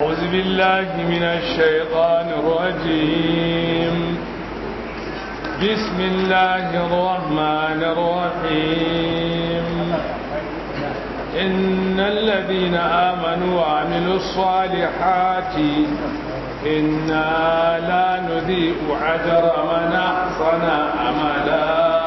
أعوذ بالله من الشيطان الرجيم بسم الله الرحمن الرحيم إن الذين آمنوا وعملوا الصالحات إنا لا نذيء عجر من أحسن عملا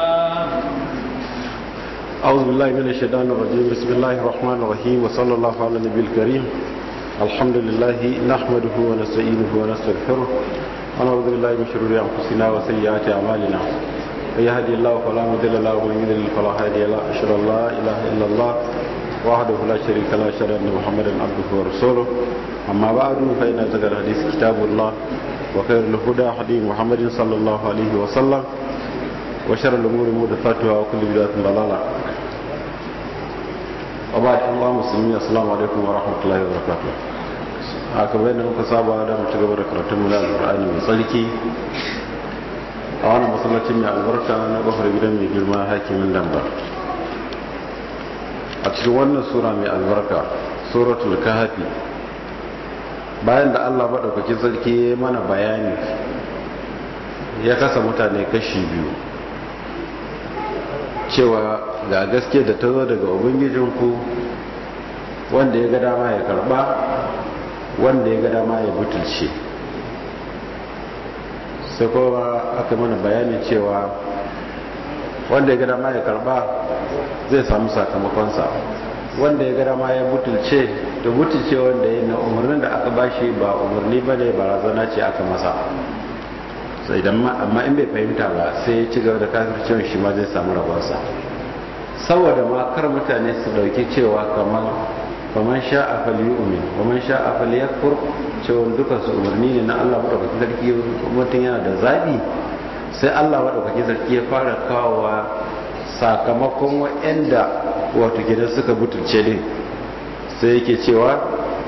أعوذ بالله من الشيطان الرجيم بسم الله الرحمن الرحيم وصلى الله على النبي الكريم الحمد لله نحمده ونستعينه ونستغفره ونعوذ بالله من شرور أنفسنا وسيئات أعمالنا من يهدي الله فلا مضل له ومن يضلل فلا هادي له أشهد أن لا إله إلا الله وحده لا شريك له أشهد أن محمدا عبده ورسوله أما بعد فإن أصدق الحديث كتاب الله وخير الهدى هدي محمد صلى الله عليه وسلم وشر الأمور محدثاتها وكل بدعة ضلالة وبعد الله مسلمين السلام عليكم ورحمة الله وبركاته haka bayan da muka saba da mu ci gaba da karatun mu na alƙur'ani mai tsarki a wannan masallacin mai albarka na kofar gidan mai girma hakimin damba a cikin wannan sura mai albarka suratul kahfi bayan da Allah madaukakin sarki ya mana bayani ya kasa mutane kashi biyu cewa ga gaske da ta zo daga ubangijinku wanda ya ga dama ya karba wanda ya ga dama ya butulce sai kuma aka mana bayanin cewa wanda ya ga dama ya karba zai samu sakamakonsa wanda ya ga dama ya butulce da butulce wanda ya na umarnin da aka bashi ba umarni ba ne barazana ce aka masa sai amma in bai fahimta ba sai ya ci gaba da kafircewa shi ma zai samu rabonsa saboda ma kar mutane su dauki cewa kamar faman sha a falyu'min faman sha a falyakfur cewa duka su umarni ne na Allah madaukakin sarki mutum yana da zabi sai Allah madaukakin sarki ya fara kawowa sakamakon wa'anda wato gidan suka butulce din sai yake cewa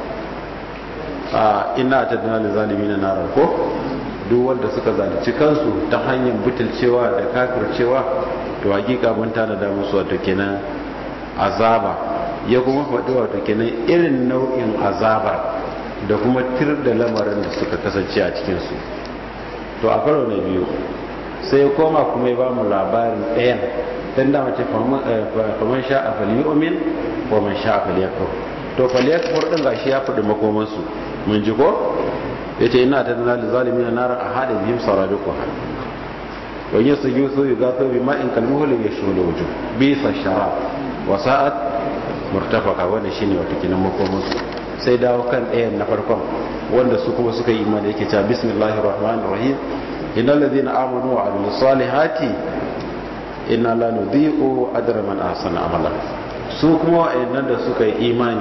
a ina ta dana da zalimi na narar ko duk wanda suka zalunci kansu ta hanyar butulcewa da kafircewa to hakika mun tanada musu wato kenan azaba ya kuma faɗi wato kenan irin nau'in azaba da kuma tir da lamarin da suka kasance a cikinsu to a karo na biyu sai ya koma kuma ya ba mu labarin ɗayan don da mace faman sha a faliyumin ko man sha a faliyakfur to faliyakfur ɗin gashi ya faɗi makomansu mun ji ko ya ce ina ta dana da zalimi na nara a haɗe biyun saurari ko wa yin su yi so yi gato bi ma'in kalmuhulin ya shi wani wujo bisa shara wasa'at murtafaka wanda shine wata kinan makomansu sai dawo kan ɗayan na farkon wanda su kuma suka yi imani yake cewa bismillahir rahmanir rahim innal ladina amanu wa amilus salihati inna la nudhi'u ajra man ahsana amala su kuma wa'annan da suka yi imani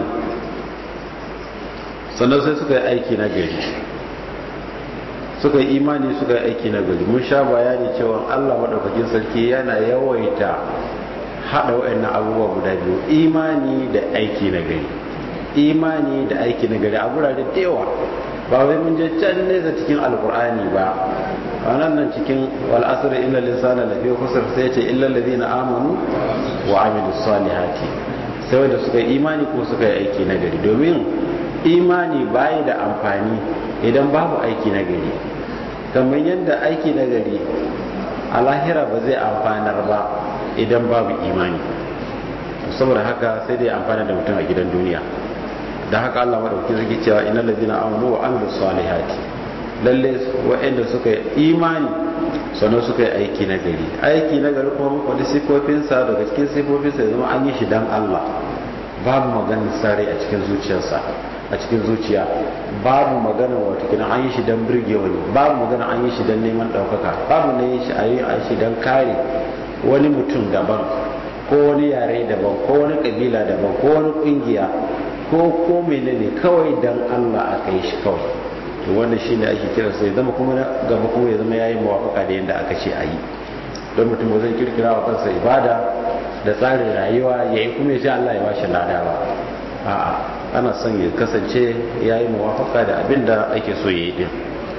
sannan sai suka yi aiki na gari suka yi imani suka yi aiki na gari mun sha bayani cewa Allah madaukakin sarki yana yawaita haɗa waɗannan abubuwa guda biyu imani da aiki na gari imani da aiki na gari a gurare da yawa ba wai mun je can nesa cikin alkur'ani ba a nan nan cikin wal asr illa lisana la fi khusr sai ce illa alladhina amanu wa amilus salihati sai wanda suka yi imani ko suka yi aiki na gari domin imani bai da amfani idan babu aiki na gari kamar yadda aiki na gari a lahira ba zai amfanar ba idan babu imani saboda haka sai dai amfana da mutum a gidan duniya da haka Allah madauki zai cewa innal ladina amanu wa amilus salihati lalle wa'anda suka yi imani sannan suka yi aiki na gari aiki na gari kuma wani sifofin sa daga cikin sifofin sa zama an yi shi dan Allah babu maganar sare a cikin zuciyarsa a cikin zuciya babu magana wata kina an yi shi dan burgewa ne babu magana an yi shi dan neman daukaka babu ne shi a yi shi dan kare wani mutum daban ko wani yare daban ko wani kabila daban ko wani kungiya ko ko menene kawai dan Allah aka yi shi kawai to wannan shine ake kira sai zama kuma gaba kuma ya zama yayi muwafaka da yanda aka ce ayi don mutum ba zai kirkira wa kansa ibada da tsarin rayuwa yayi kuma ya ce Allah ya bashi lada ba a'a ana son ya kasance yayi muwafaka da abin da ake so yayi din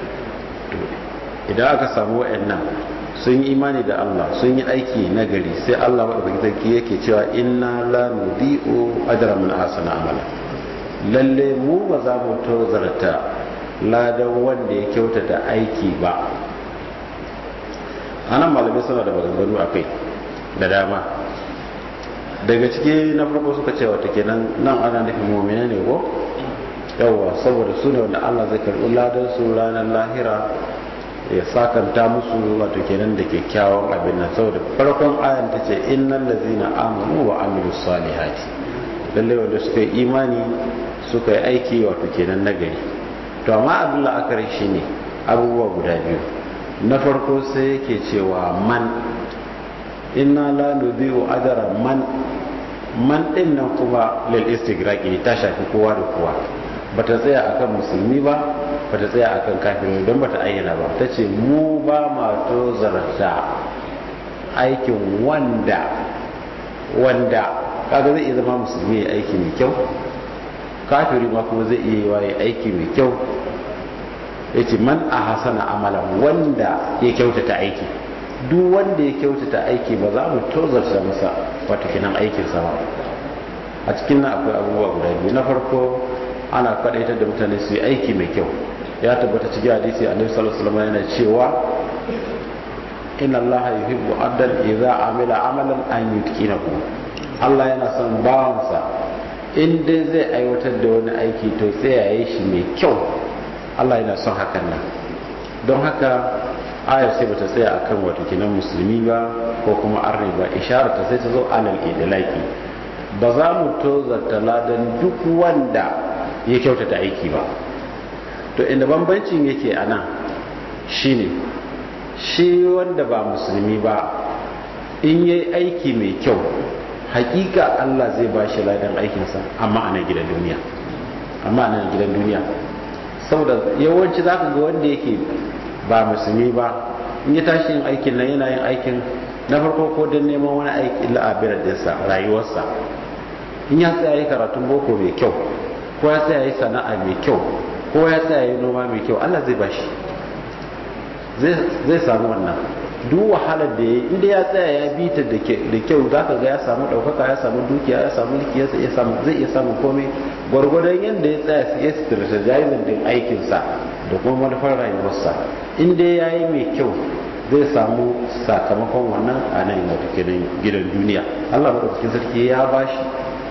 idan aka samu wayannan sun yi imani da Allah sun yi aiki na gari sai Allah maɗaukaki sarki yake cewa inna la nudi'u ajra min ahsana amala lalle mu ba za mu tozarta ladan wanda ya kyautata aiki ba anan malamai suna da maganganu a kai da dama daga ciki na farko suka ce wata kenan nan ana nufin mummina ne ko yawwa saboda su ne wanda allah zai karɓi ladan su ranar lahira ya sakanta musu wato kenan da kyakkyawan abin nan saboda farkon ayan ta ce innal ladzina amanu wa amilus salihati lalle wanda suka yi imani suka yi aiki wato kenan nagari to amma abin la'akari shine abubuwa guda biyu na farko sai yake cewa man inna la nudhi'u ajra man man din nan kuma lil istigraqi ta shafi kowa da kowa bata tsaya akan musulmi ba bata tsaya akan kafiri don bata ayyana ba tace mu ba ma tozarta aikin wanda wanda kaga zai iya zama musulmi ya aiki mai kyau kafiri ma kuma zai iya yi waye aiki mai kyau ya ce man a hasana amalan wanda ya kyautata aiki duk wanda ya kyautata aiki ba za mu tozarta masa wata kinan aikinsa ba a cikin nan akwai abubuwa guda biyu na farko ana faɗaitar da mutane su yi aiki mai kyau ya tabbata cikin hadisi annabi sallallahu alaihi wasallam yana cewa inna allaha yuhibbu abdan idza amila amalan an yutqinahu Allah yana son bawansa in dai zai aiwatar da wani aiki to sai ya yi shi mai kyau Allah yana son hakan nan don haka ayar sai bata tsaya akan wato kinan musulmi ba ko kuma arni ba isharar ta sai ta zo alal idlaki ba za mu tozarta ladan duk wanda ya kyautata aiki ba to inda bambancin yake a nan shine shi wanda ba musulmi ba in yi aiki mai kyau hakika Allah zai ba shi ladan aikinsa amma a nan gidan duniya amma a nan gidan duniya saboda yawanci za ka ga wanda yake ba musulmi ba in ya tashi yin aikin nan yana yin aikin na farko ko don neman wani aiki la'abirar dinsa rayuwarsa in ya tsaya yi karatun boko mai kyau ko ya tsaya yi sana'a mai kyau ko ya tsaya yi noma mai kyau Allah zai bashi zai samu wannan duk wahalar da ya yi inda ya tsaya ya bi ta da kyau za ka ga ya samu ɗaukaka ya samu dukiya ya samu mulki zai iya samun komai gwargwadon yadda ya tsaya su ya strategizing din aikinsa da kuma manufar rayuwarsa inda ya yi mai kyau zai samu sakamakon wannan a nan wata gidan duniya allah maɗaukakin sarki ya bashi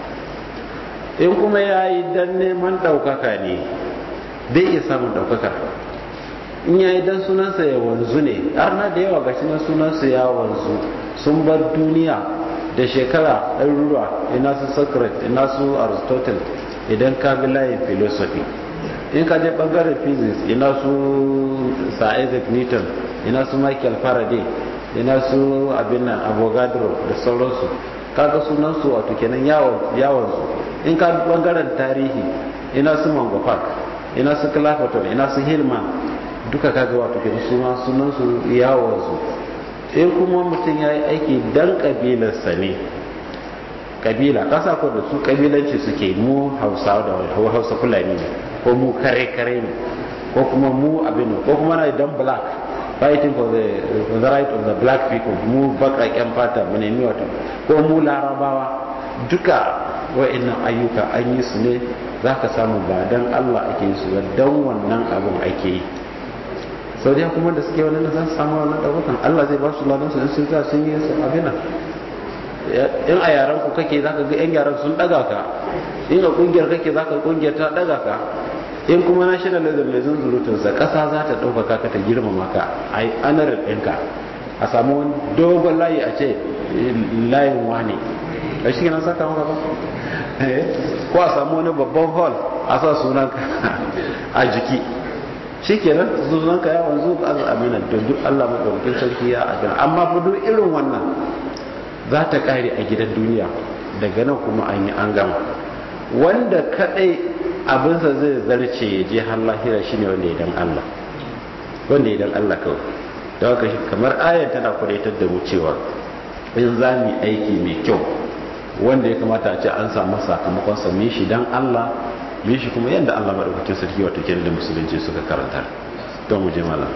in kuma ya yi don neman ɗaukaka ne zai iya samun ɗaukaka in ya yi don sunansa ya wanzu ne har na da yawa gashi na sunansa ya wanzu sun bar duniya da shekara ɗaruruwa ina su socrates ina su aristotle idan ka bi layin philosophy in ka je ɓangaren physics ina su sir isaac newton ina su michael faraday ina su abin nan avogadro da sauransu kaga sunansu wato kenan yawon su in ka bi ɓangaren tarihi ina su mango park ina su clapperton ina su hillman duka kaga wato kenan suna sunan su yawon su in kuma mutum ya yi aiki dan kabilarsa ne kabila kasa ko da su kabilanci suke mu hausa da hausa fulani ne ko mu kare kare ne ko kuma mu abin ko kuma na dan black fighting for the, for the right of the black people mu bakaken fata mu nemi wato ko mu larabawa duka wa'annan ayyuka an yi su ne za ka samu ba dan Allah ake yi su ba dan wannan abin ake yi sau da kuma da suke wani zan samu wannan ɗaukakan Allah zai ba su ladan su in sun za sun yi su abin nan in a yaran ku kake zaka ga yan yaran sun daga ka in a kungiyar kake zaka kungiyar ta daga ka in kuma nationalism mai zunzurutun sa kasa za ta ɗaukaka ka ta girmama ka a yi anar ɗinka a samu wani dogon layi a ce layin wane a shi kenan saka maka ba ko a samu wani babban hall a sa sunan a jiki shi kenan sunan ka ya wanzu amina da duk Allah madaukakin sarki ya abin amma fa duk irin wannan za ta kare a gidan duniya daga nan kuma an yi an gama wanda kadai abinsa zai zarce ya je har lahira shine wanda ya dan Allah wanda ya dan Allah kawai da haka kamar ayar tana kwadaitar da mu cewa in za mu aiki mai kyau wanda ya kamata a ce an samu sakamakon sa shi dan Allah mu shi kuma yadda Allah madaukakin sarki wato kenan da musulunci suka karanta don mu je malam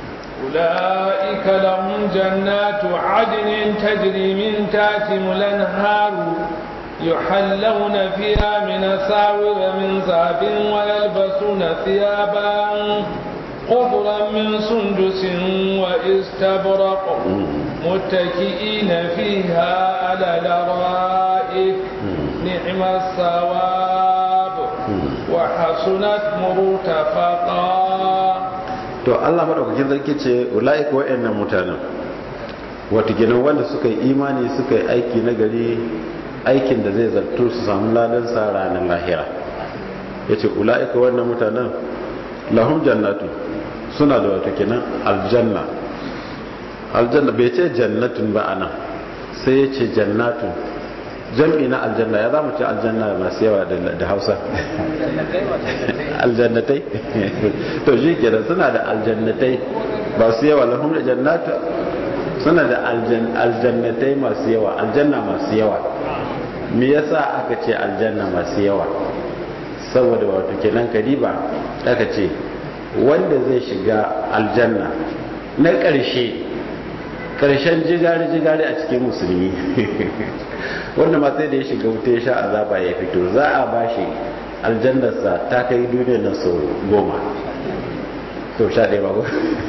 أولئك لهم جنات عدن تجري من تحتهم الأنهار يحلون فيها من ساور من ذهب ويلبسون ثيابا خضرا من سندس واستبرق متكئين فيها على الارائك نعم الثواب وحسنت مرتفقا to Allah madaukakin sarki ce ulaika wa'annan mutanen wato gidan wanda suka yi imani suka yi aiki na gari aikin da zai zarto su samu ladan sa ranar lahira yace ulaika wannan mutanen lahum jannatu suna da wato kenan aljanna aljanna bai ce jannatun ba anan sai ya ce jannatun jam'i na aljanna ya zamu ce aljanna masu yawa da hausa aljannatai to shi kenan suna da aljannatai ba su yawa lahum da jannatu suna da aljannatai masu yawa aljanna masu yawa me yasa aka ce aljanna masu yawa saboda wato kenan kadiba aka ce wanda zai shiga aljanna na ƙarshe ƙarshen jigari-jigari a cikin musulmi wanda ma sai da ya shiga wuta ya sha azaba ya fito za a ba shi aljannarsa ta kai duniyar nan sau goma to sha ɗaya ba ko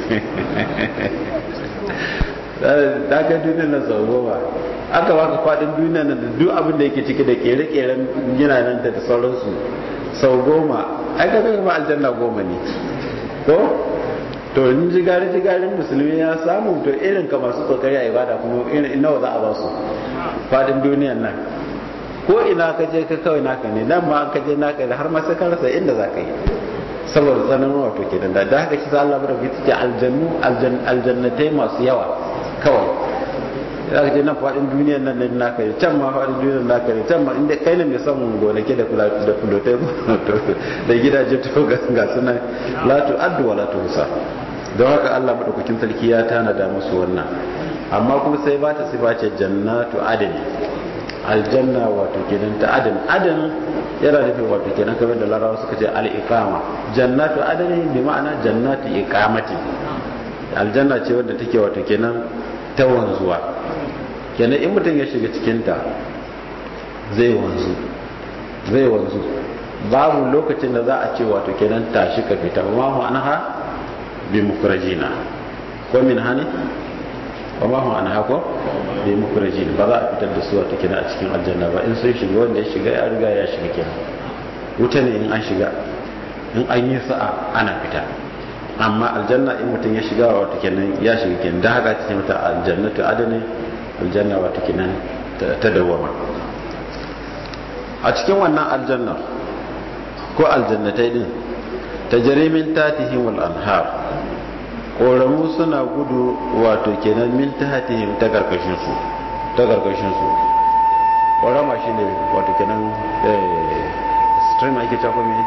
ta kai duniyar nan sau goma aka baka faɗin duniyar nan da duk abin da yake ciki da kere-keren gina nan da sauransu sau goma ai ka kai ma aljanna goma ne ko to in jigari jigarin musulmi ya samu to irin ka masu kokari a ibada kuma irin nawa za a ba su fadin duniyan nan ko ina ka je ka kawai naka ne nan ma ka je naka ne har ma sai ka rasa inda za ka yi saboda tsananin wato ke da da haka shi Allah bada fi ce aljannu aljannatai masu yawa kawai za ka je nan fadin duniyan nan ne naka ne can ma fadin duniyan naka ne can ma inda kai ne mai son gonake da da fulotai da gidaje to ga sunan la tu addu wa la tu husa don haka Allah madaukakin sarki ya tanada musu wannan amma kuma sai ba ta sifa ce jannatu adani aljanna wato kenan ta adan adan yana nufin wato kenan kamar da larawa suka ce al-iqama jannatu adani bi ma'ana jannatu iqamati aljanna ce wadda take wato kenan ta wanzuwa kenan in mutum ya shiga cikin ta zai wanzu zai wanzu babu lokacin da za a ce wato kenan tashi ka fita ma mu anha bi mukrajina ko min hani wa ma hum an hako bi mukrajin ba za a fitar da su a take a cikin aljanna ba in sun shiga wanda ya shiga ya riga ya shiga kenan wuta ne in an shiga in an yi sa'a ana fita amma aljanna in mutum ya shiga wata kenan ya shiga kenan da haka take mata aljannatu adani aljanna wata kenan ta dawama a cikin wannan aljannar ko aljannatai din tajrimin tatihim wal anhar koramu suna gudu wato kenan min tahatihim ta karkashin su ta karkashin su korama shine wato kenan eh stream ake cewa me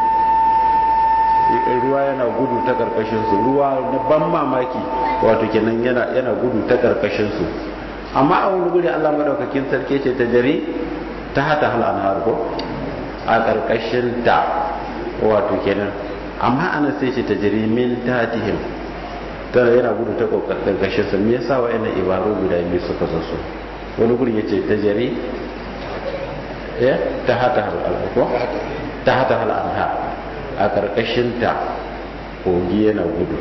ruwa yana gudu ta karkashin su ruwa na ban mamaki wato kenan yana yana gudu ta karkashin su amma a wani guri Allah madaukakin sarki ce ta jari ta hata hal anhar ko a karkashin ta wato kenan amma ana sai ce ta jari min tatihim tana yana gudu ta karkashin sa me yasa wa'annan ibaru guda biyu suka zo su wani guri yace ta jari ya ta hata hal ko ta hata hal anhar a karkashin ta kogi yana gudu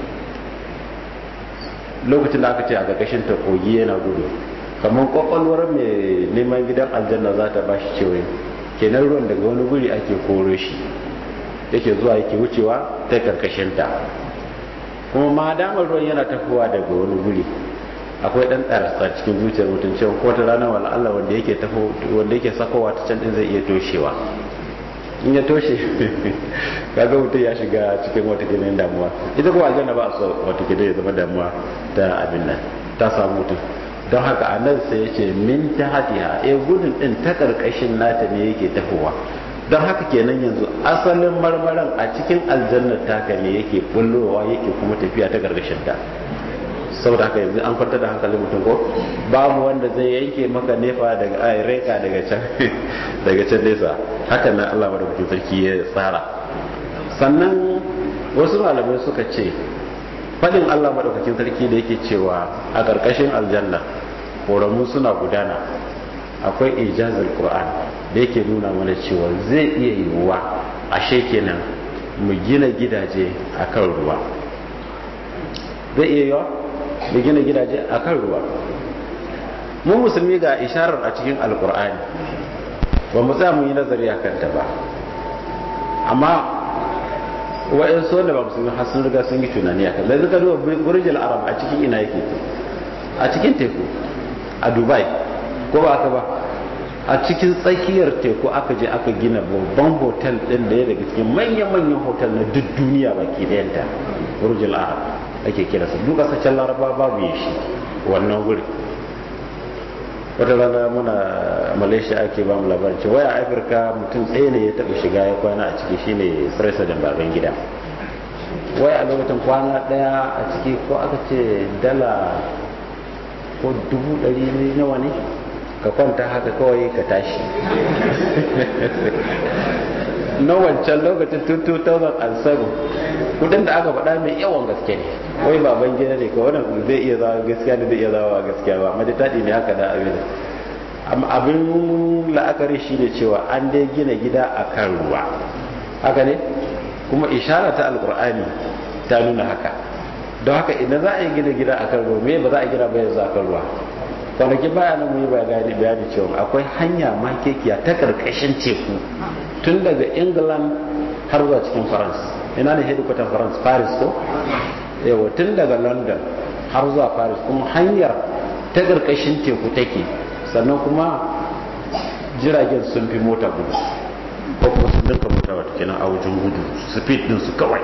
lokacin da aka ce a karkashin ta kogi yana gudu kamar kwakwalwar mai neman gidan aljanna za ta bashi cewa kenan ruwan daga wani guri ake koro shi yake zuwa yake wucewa ta karkashinta kuma ma damar ruwan yana tafowa daga wani guri akwai dan tsarasa cikin zuciyar mutum cewa ko ta rana wala Allah wanda yake tafo wanda yake sakowa ta can din zai iya toshewa in ya toshe kaga mutum ya shiga cikin wata gidan damuwa ita kuma aljanna ba a so wata gidan ya zama damuwa ta abin nan ta samu mutum don haka a nan sai ya ce min ta hatiha e gudun din ta karkashin nata ne yake tafowa don haka kenan yanzu asalin marmaran a cikin aljannar taka ne yake bullowa yake kuma tafiya ta karkashin ta saboda haka yanzu an kwantar da hankalin mutum ko babu wanda zai yanke maka nefa daga ai reka daga can daga can nesa haka nan Allah madaukakin sarki ya tsara sannan wasu malamai suka ce fadin Allah madaukakin sarki da yake cewa a ƙarƙashin aljanna koramu suna gudana akwai ijazul qur'an da yake nuna mana cewa zai iya yiwuwa ashe kenan mu gina gidaje akan ruwa zai iya yiwuwa mu gina gidaje akan ruwa mu musulmi ga isharar a cikin alkur'ani ba mu tsaya mun yi nazari a kanta ba amma wa'yansu wanda ba musulmi har sun riga sun yi tunani a kan da zuka duba burjil arab a cikin ina yake a cikin teku a dubai ko ba aka ba a cikin tsakiyar teku aka je aka gina babban hotel din da ya daga cikin manyan-manyan hotel na duk duniya baki ɗayanta burjil arab ake kira su duk kasashen laraba babu ya shi wannan guri wata rana muna malaysia ake ba mu labarin cewa a afirka mutum tsaye ne ya taɓa shiga ya kwana a ciki shine president baban gida wai a lokacin kwana ɗaya a ciki ko aka ce dala ko dubu ɗari ne nawa ne ka kwanta haka kawai ka tashi na wancan lokacin 2007 kudin da aka faɗa mai yawan gaske ne wai baban gida ne ko wannan zai iya zawa gaskiya ne zai iya zawa gaskiya ba amma tadi ne haka da abin amma abin la'akari shi ne cewa an dai gina gida a kan ruwa haka ne kuma ishara ta alkur'ani ta nuna haka don haka idan za a yi gina gida a kan ruwa me ba za a gina ba yanzu a kan ruwa kwanaki baya nan mu yi bayani bayani cewa akwai hanya makekiya ta karkashin teku tun daga england har zuwa cikin france ina ne hedikwatar france paris ko yawa tun daga london har zuwa paris kuma hanyar ta karkashin teku take sannan kuma jiragen sun fi mota gudu ko kuma sun dinka mota wata kenan a wajen gudu speed din su kawai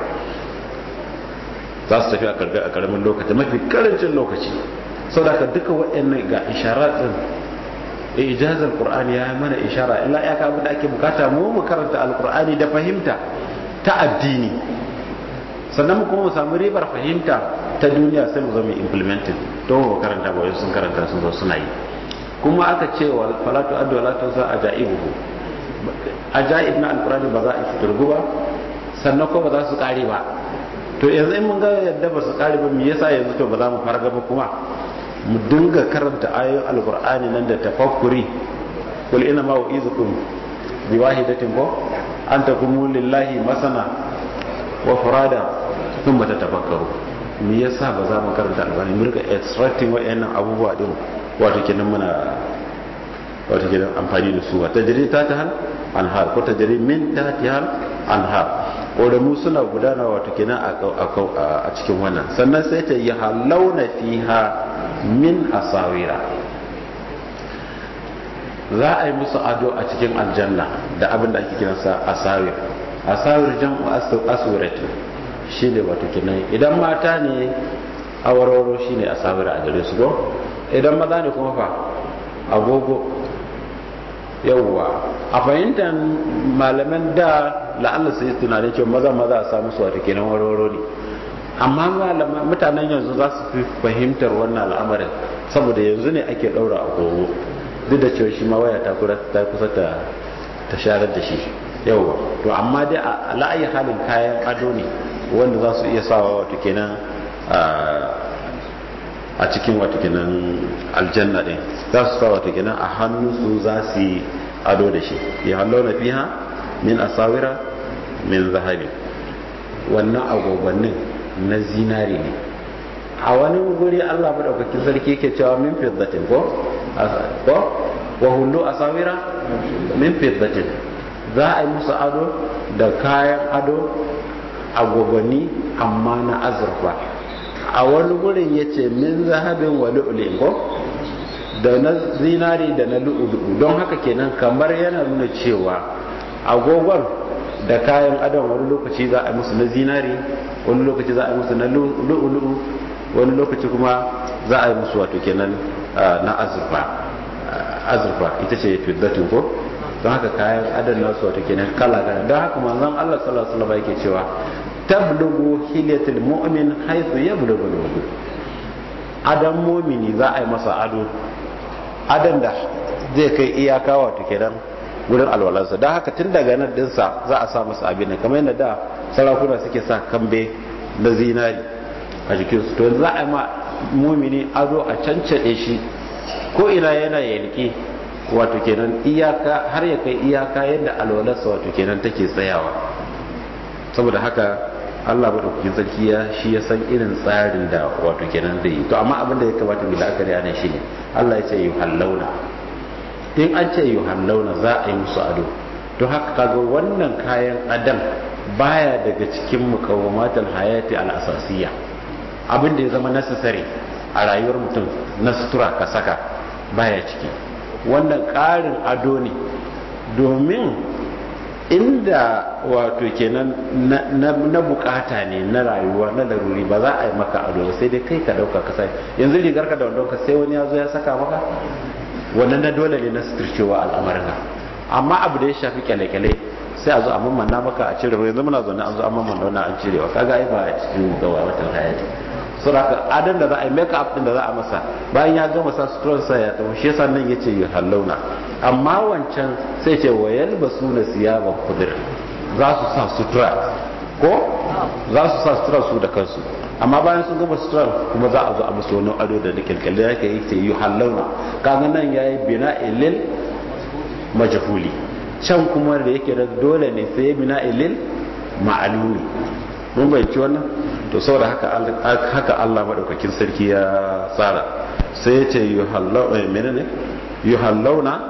za su tafi a karamin lokaci mafi karancin lokaci sau da ka duka waɗannan ga isharar ɗin ijazar qur'ani ya mana ishara illa ya ka da ake bukata mu mu karanta alqur'ani da fahimta ta addini sannan mu kuma mu samu ribar fahimta ta duniya sai mu zama implementing don mu karanta ba sun karanta sun zo suna yi kuma aka ce wa falatu addu la tansa ajaibuhu ajaib na alqur'ani ba za a fiturgu ba sannan ko ba za su kare ba to yanzu in mun ga yadda ba su kare ba me yasa yanzu to ba za mu farga ba kuma mu dinga karanta ayoyin alkur'ani nan da tafakkuri kul ina ma wa'izukum bi wahidatin ko an takumu lillahi masana wa furada thumma tatafakkaru me yasa ba za mu karanta alkur'ani mu rika extracting wayannan abubuwa din wato kenan muna wato kenan amfani da su wata jari ta ta hal anhar ko ta jari min ta ta hal anhar mu suna gudana wato kenan a cikin wannan sannan sai ta yi halauna fiha min asawira za a yi musu ado a cikin aljanna da abin da ake kiransa asawir asawir jam'u aswiratu shine wato kenan idan mata ne awarwaro shine asawira a gare su go idan maza ne kuma fa agogo yawwa a fahimtar malaman da la'alla su yi tunanin cewa maza maza a samu su wata kenan warwaro ne amma mutanen yanzu za su fi fahimtar wannan al'amarin saboda yanzu ne ake ɗaura agogo duk da cewa shi ma waya ta kusa ta sharar da shi yawwa to amma dai a la'ayi halin kayan ado ne wanda za su iya sawa wata kenan a cikin wata kenan aljanna din za su sa wata kenan a hannu su za su yi ado da shi ya hallo na fiha min asawira min zahabi wannan agobannin na zinari ne a wani guri Allah madaukakin sarki yake cewa min fiddatin ko ko wa hullu asawira min fiddatin za a yi musu ado da kayan ado agobanni amma na azurfa a wani gurin ya ce min zahabin wa lu'ulin ko da na zinari da na lu'ulu'u don haka kenan kamar yana nuna cewa agogon da kayan adon wani lokaci za a musu na zinari wani lokaci za a musu na lu'ulu'u wani lokaci kuma za a yi musu wato kenan na azurfa azurfa ita ce fiddatin ko don haka kayan adon nasu wato kenan kala kala don haka manzon Allah sallallahu alaihi wasallam yake cewa tablugu hilyatul mu'min haythu yablughu al adam mu'mini za a yi masa ado adan da zai kai iyaka wato kenan gurin alwalansa don haka tun daga nan dinsa za a sa masa abin nan kamar yadda da sarakuna suke sa kambe na zinari a jikinsu to za a yi ma mumini ado a cancaɗe shi ko ina yana yalki wato kenan iyaka har ya kai iyaka yadda alwalarsa wato kenan take tsayawa saboda haka Allah maɗaukakin sarki ya shi ya san irin tsarin da wato kenan zai yi to amma abin da ya kamata mu la'akari a nan shine Allah ya ce yi hallauna in an ce yi hallauna za a yi musu ado to haka kaga wannan kayan adam baya daga cikin mukawamatul hayati al-asasiyya abin da ya zama necessary a rayuwar mutum na sutura ka saka baya ciki wannan ƙarin ado ne domin inda wato kenan na bukata ne na rayuwa na laruri ba za a yi maka ado sai dai kai ka dauka ka sai yanzu rigar ka da wandon ka sai wani ya zo ya saka maka wannan na dole ne na suturcewa al'amarin amma abu da ya shafi kyale-kyale sai a zo a mammanna maka a cire yanzu muna zaune an zo a mammanna wannan an cirewa kaga ai ba a cikin gawa watan hayati saboda adan da za a yi make up din da za a masa bayan ya gama sa suturar sa ya tafi shi yasa nan yace yi hallauna amma wancan sai ce wayal basuna siyaban kudir za su sa sutura ko za su sa sutura su da kansu amma bayan sun gama suturar kuma za a zo a musu wani ado da nikilkali ya ke yace yi hallauna kaga nan yayi bina ilil majhuli can kuma da yake da dole ne sai bina ilil ma'alumi mun bayyana wannan to saboda haka haka Allah madaukakin sarki ya tsara sai ya ce yuhallau eh menene yuhallauna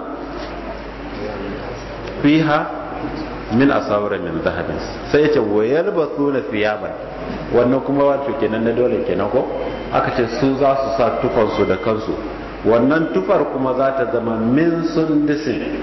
fiha min asawira min zahabin sai ya ce wayalbasuna thiyaban wannan kuma wato kenan na dole kenan ko aka ce su za su sa tufan su da kansu wannan tufar kuma za ta zama min sundusin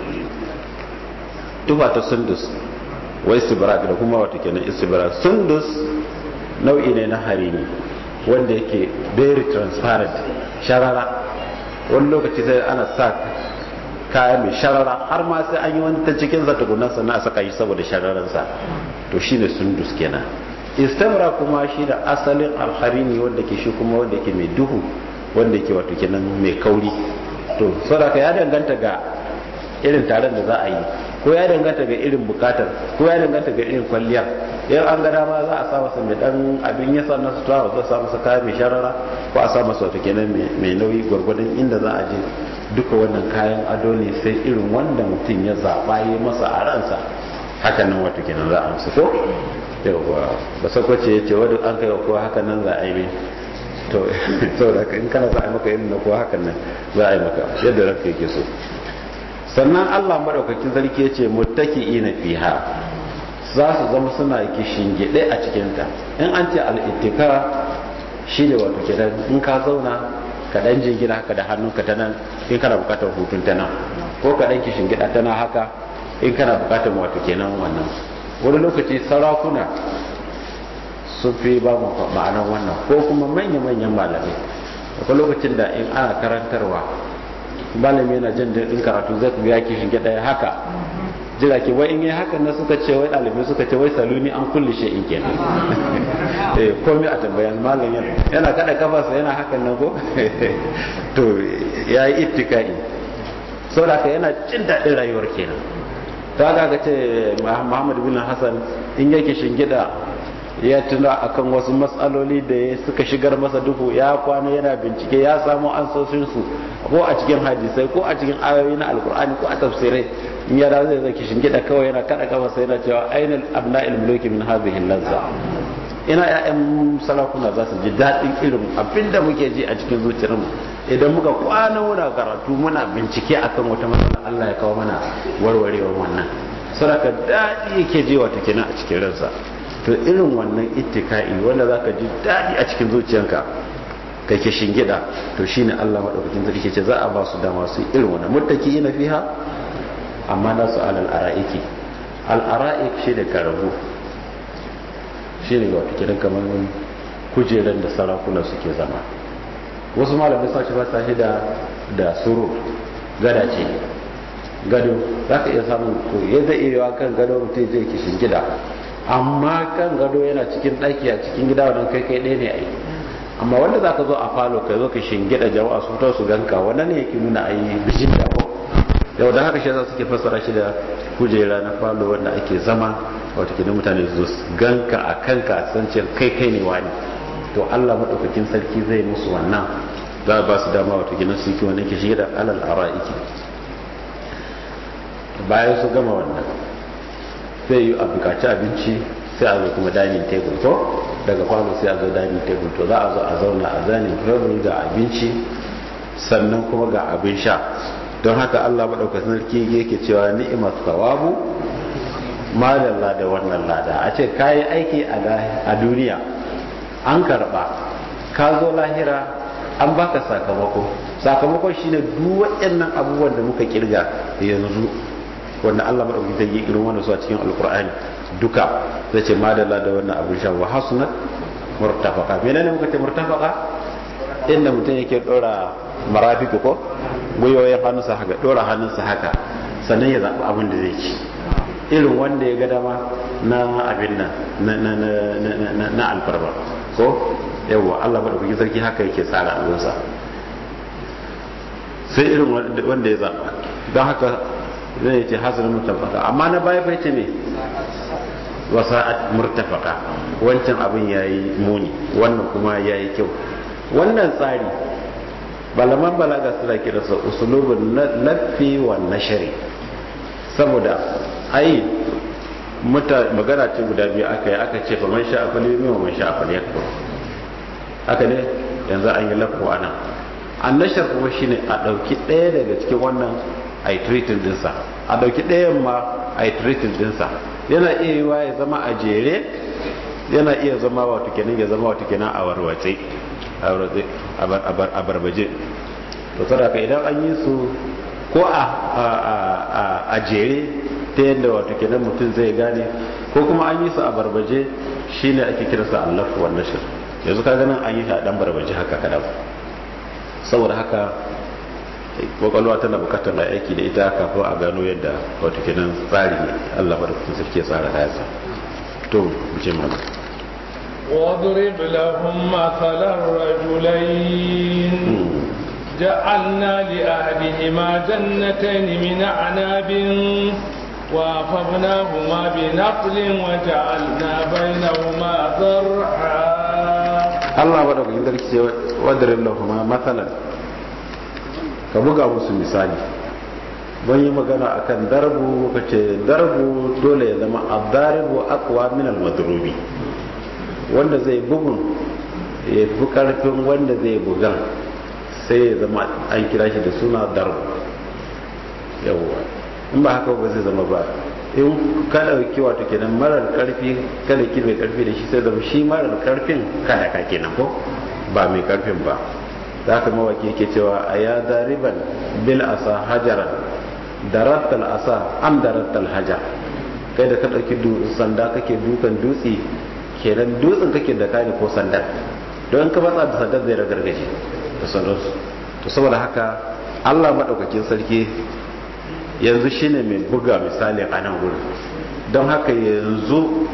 tufa ta sundus wa istibrak da kuma wato kenan istibrak sundus nau'i ne na harini wanda yake very transparent sharara wani lokaci sai ana sa kaya mai sharara har ma sai an yi wani ta cikin sa tukunan sannan a saka shi saboda shararansa to shine sundus kenan istamra kuma shi da asalin alharini wanda ke shi kuma wanda ke mai duhu wanda ke wato kenan mai kauri to saboda ya danganta ga irin taron da za a yi ko ya danganta ga irin bukatar ko ya danganta ga irin kwalliyar yau an gada ma za a sa masa mai dan abin ya sa nasu tuwa za a sa masa kaya mai sharara ko a sa masa wata kenan mai nauyi gwargwadon inda za a je duka wannan kayan ado ne sai irin wanda mutum ya zaɓa yi masa a ransa hakan nan wata kenan za a musu ko yauwa ba sakwace ya ce wadda an kai wa kowa hakan nan za a yi to saboda in kana za a yi maka irin na kowa hakan nan za a yi maka yadda ranka yake so sannan Allah maɗaukakin sarki ya ce muttaki ina fiha za su zama suna gide a cikinta in an ce al'ittika shi ne wato kenan in ka zauna ka ɗan jingina haka da hannunka ta nan in kana bukatar hutun ta nan ko ka ɗan gida ta nan haka in kana bukatar wato kenan wannan wani lokaci sarakuna sun fi ba mu ma'anar wannan ko kuma manya-manyan malamai akwai lokacin da in ana karantarwa malami yana jin daɗin karatu zai kuma yaki shi ɗaya haka jira ke wai in yi hakan na suka ce wai ɗalibai suka ce wai saluni an kulle shi in kenan eh komai a tambayan malam yana kada kafarsa yana hakan nan ko to ya yi ittikai saboda yana jin daɗin rayuwar kenan ta ga ga ce Muhammad bin Hassan in yake shingida ya tuna akan wasu matsaloli da ya suka shigar masa duhu ya kwana yana bincike ya samu ansosinsu ko a cikin hadisai ko a cikin ayoyi na alkur'ani ko a tafsirai in ya zai zai kishin gida kawai yana kada kafa sai yana cewa ainul abna'il muluki min hadhihi lazza ina ƴaƴan salakuna za su ji daɗin irin abinda muke ji a cikin zuciyarmu idan muka kwana muna karatu muna bincike akan wata matsala Allah ya kawo mana warwarewar wannan saraka daɗi yake ji wata kenan a cikin ransa to irin wannan ittika'i wanda zaka ji daɗi a cikin zuciyanka kai ke shingida to shine Allah madaukakin sarki ce za a ba su dama su irin wannan muttaki ina fiha amma na su alal ara'iki al ara'ik shi da karabu shi ne wato kidan kamar kujeran da sarakuna suke zama wasu malamai sa shi ba sa shi da da suru gada ce gado za ka iya samun ko ya zai iya kan gado mutum zai ki shingida amma kan gado yana cikin ɗaki a cikin gida wannan kai kai ɗaya ne a yi amma wanda za ka zo a falo ka zo ka shingida jama'a su fito su ganka wannan ne yake nuna a yi bijin da ko yau da haka shi za suke fassara shi da kujera na falo wanda ake zama wata kidan mutane su ganka a kanka a san cewa kai kai ne wani to Allah madaukakin sarki zai musu wannan za ba su dama wata kidan su yi wannan ke shiga da alal ara'iki bayan su gama wannan sai yi a bukaci abinci sai a zo kuma dining table to daga kwano sai a zo dining table to za a zo a zauna a dining table ga abinci sannan kuma ga abin sha don haka Allah maɗaukacin sarki yake cewa ni'imar thawabu madalla da wannan lada a ce kayi aiki a duniya an karɓa ka zo lahira an baka sakamako sakamakon shine duk waɗannan abubuwan da muka kirga yanzu wanda Allah maɗaukacin sarki irin wannan su a cikin alkur'ani duka zai ce madalla da wannan abin sha wa hasunat murtafaka menene muka ce murtafaka inda mutum yake dora marafiku ko gwiwoyin hannunsa haka dora hannunsa haka sannan ya zaɓi abin da zai ci irin wanda ya ga dama na abin nan na alfarba ko yawwa Allah maɗaukaki sarki haka yake tsara abinsa sai irin wanda ya zaɓa don haka zai ce hasanin mutafaka amma na baya bai ce ne wasa'at murtafaka wancan abin ya yi muni wannan kuma ya yi kyau wannan tsari balaman balaga suna kiransa usulubun lafi wa nashari saboda ai magana ce guda biyu aka yi aka ce fa man sha afali min wa man sha afali yakfur haka ne yanzu an yi lafu ana an nashar kuma shine a dauki ɗaya daga cikin wannan a yi treating dinsa a dauki ɗayan ma a yi treating dinsa yana iya yiwa ya zama a jere yana iya zama wato kenan ya zama wato kenan a warwatse a barbaje to sadaka idan an yi su ko a jere ta yadda wato kenan mutum zai gane ko kuma an yi su a barbaje shine ake kiransa allafu wan nashr yanzu ka ganin an yi shi a dan barbaje haka kadan saboda haka kwakwalwa tana bukatar da aiki da ita kafin a gano yadda wato kenan tsari ne Allah madaukakin sarki ya tsara kayansa to mu ce mana واضرب لهم مثل الرجلين جعلنا لأهلهما جنتين من أعناب وافقناهما بنقل وجعلنا بينهما زرعا الله ودك يدرك واضرب لهما مثلا كبغا musu misali ban yi magana akan darbu kace darbu dole ya zama ad-daribu aqwa min al-madrubi wanda zai bugun ya fi karfin wanda zai bugan sai ya zama an kira shi da suna darbu yawwa in ba haka ba zai zama ba in ka ɗauki wato kenan marar karfi kada ki mai karfi da shi sai zama shi marar karfin kada ka kenan ko ba mai karfin ba za ka mawaki yake cewa a ya dariban bil asa hajaran darattal asa am darattal hajar kai da ka ɗauki sanda kake dukan dutse kenan dutsen kake da kani ko sandar don ka matsa da sandar zai ragargaje da sauransu to saboda haka allah maɗaukakin sarki yanzu shine mai buga misali a nan wurin don haka yanzu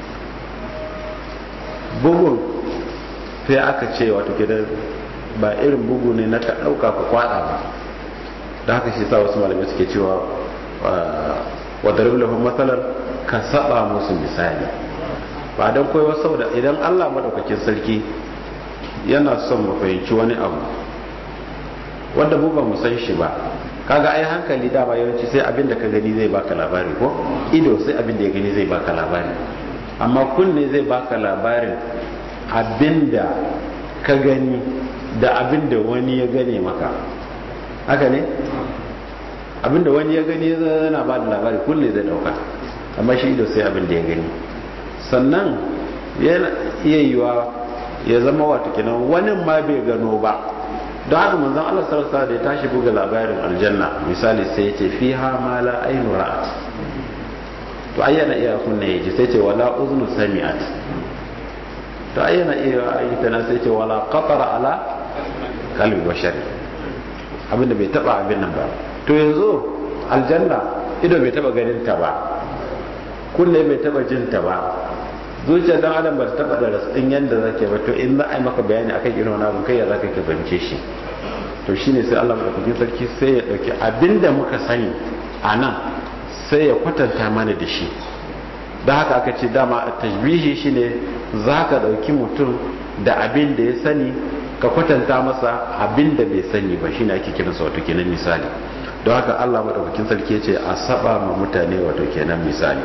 bugun sai aka ce wato gidan ba irin bugu ne na ka ɗauka ka kwada ba da haka shi sa wasu malamai suke cewa wadda rubulafin matsalar ka saba musu misali ba don koyo saboda idan allah maɗaukakin sarki yana son mu fahimci wani abu wanda mu ba mu san shi ba kaga ai hankali dama yawanci sai abin da ka gani zai baka labari ko ido sai abin da ya gani zai baka labari amma kunne zai baka labarin abin da ka gani da abin da wani ya gane maka haka ne abin da wani ya gani yana ba da labari kunne zai dauka amma shi ido sai abin da ya gani sannan yana iya yiwa ya zama wata kinan wani ma bai gano ba don haka manzon Allah sallallahu alaihi da ya tashi buga labarin aljanna misali sai ya ce fiha ma la aynu ra'at to ayyana iya kunna yaji sai ce wala uznu sami'at to ayyana iya ayyuta na sai ce wala qatara ala qalbi bashar abinda bai taba abin nan ba to yanzu aljanna ido bai taba ganin ta ba kunne bai taba jin ta ba zuciyar dan adam ba ta taba da rasin yanda zake ba to in za a yi maka bayani akan irin wani abu kai ya zaka ka fahimce shi to shine sai Allah madaukakin sarki sai ya dauki abinda muka sani a nan sai ya kwatanta mana da shi da haka aka ce dama a tajbihi shine za ka dauki mutum da abin da ya sani ka kwatanta masa abin da bai sani ba shine ake kiransa wato kenan misali don haka Allah madaukakin sarki ce a saba ma mutane wato kenan misali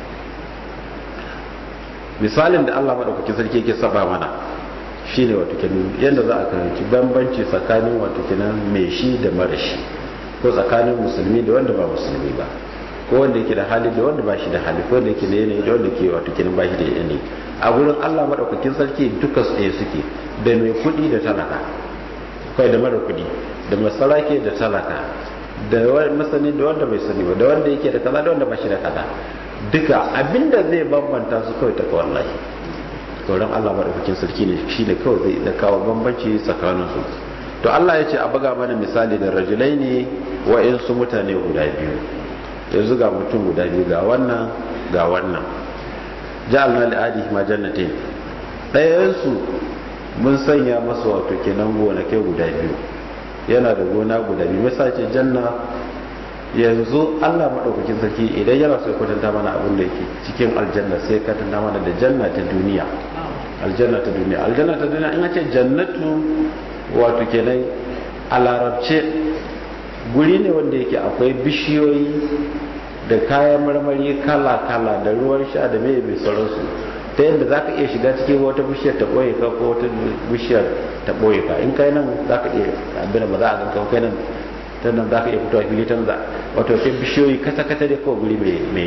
misalin da Allah madaukakin sarki yake saba mana shine wato kenan yadda za a karanci bambanci tsakanin wato kenan mai shi da mara shi ko tsakanin musulmi da wanda ba musulmi ba ko wanda yake da hali da wanda ba shi da hali ko wanda yake da yanayi da wanda ke wato kenan ba shi da yanayi a gurin Allah madaukakin sarki duka su ɗaya suke da mai kuɗi da talaka kai da mara kuɗi da masarake da talaka da masani da wanda bai sani ba da wanda yake da kaza da wanda ba shi da kaza duka abinda zai bambanta su kawai ta wallahi tsoron Allah madaukakin sarki ne shine kawai zai da kawo bambanci tsakanin su to Allah ya ce a buga mana misali da rajulai ne wa'insu mutane guda biyu yanzu ga mutum guda biyu ga wannan ga wannan ja'alna li adihi ma jannatin ɗayan su mun sanya masa wato kenan gonakai guda biyu yana da gona guda biyu misali ce janna yanzu Allah madaukakin sarki idan yana so ya kwatanta mana abin da yake cikin aljanna sai ka kwatanta mana da janna ta duniya aljanna ta duniya aljanna ta duniya in ce jannatu wato kenan a larabce guri ne wanda yake akwai bishiyoyi da kayan marmari kala-kala da ruwan sha da mai mai sauransu ta yadda za ka iya shiga cikin wata bishiyar ta ɓoye ka ko wata bishiyar ta ɓoye ka in kai nan za ka iya abin ba za a ganka kai nan ta nan za ka iya fitowa fili ta za wato sai bishiyoyi kasa-kasa da kawai guri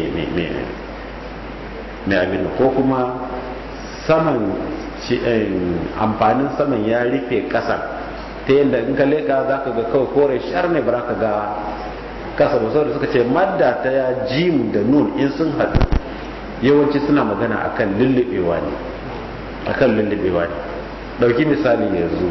mai abin ko kuma saman amfanin saman ya rufe ƙasa ta yadda in ka leka za ka ga kawai kore shar ne ba ka ga kasa ba saboda suka ce madda ta ya jim da nun in sun haɗu yawanci suna magana akan lullubewa ne akan lullubewa ne ɗauki misali yanzu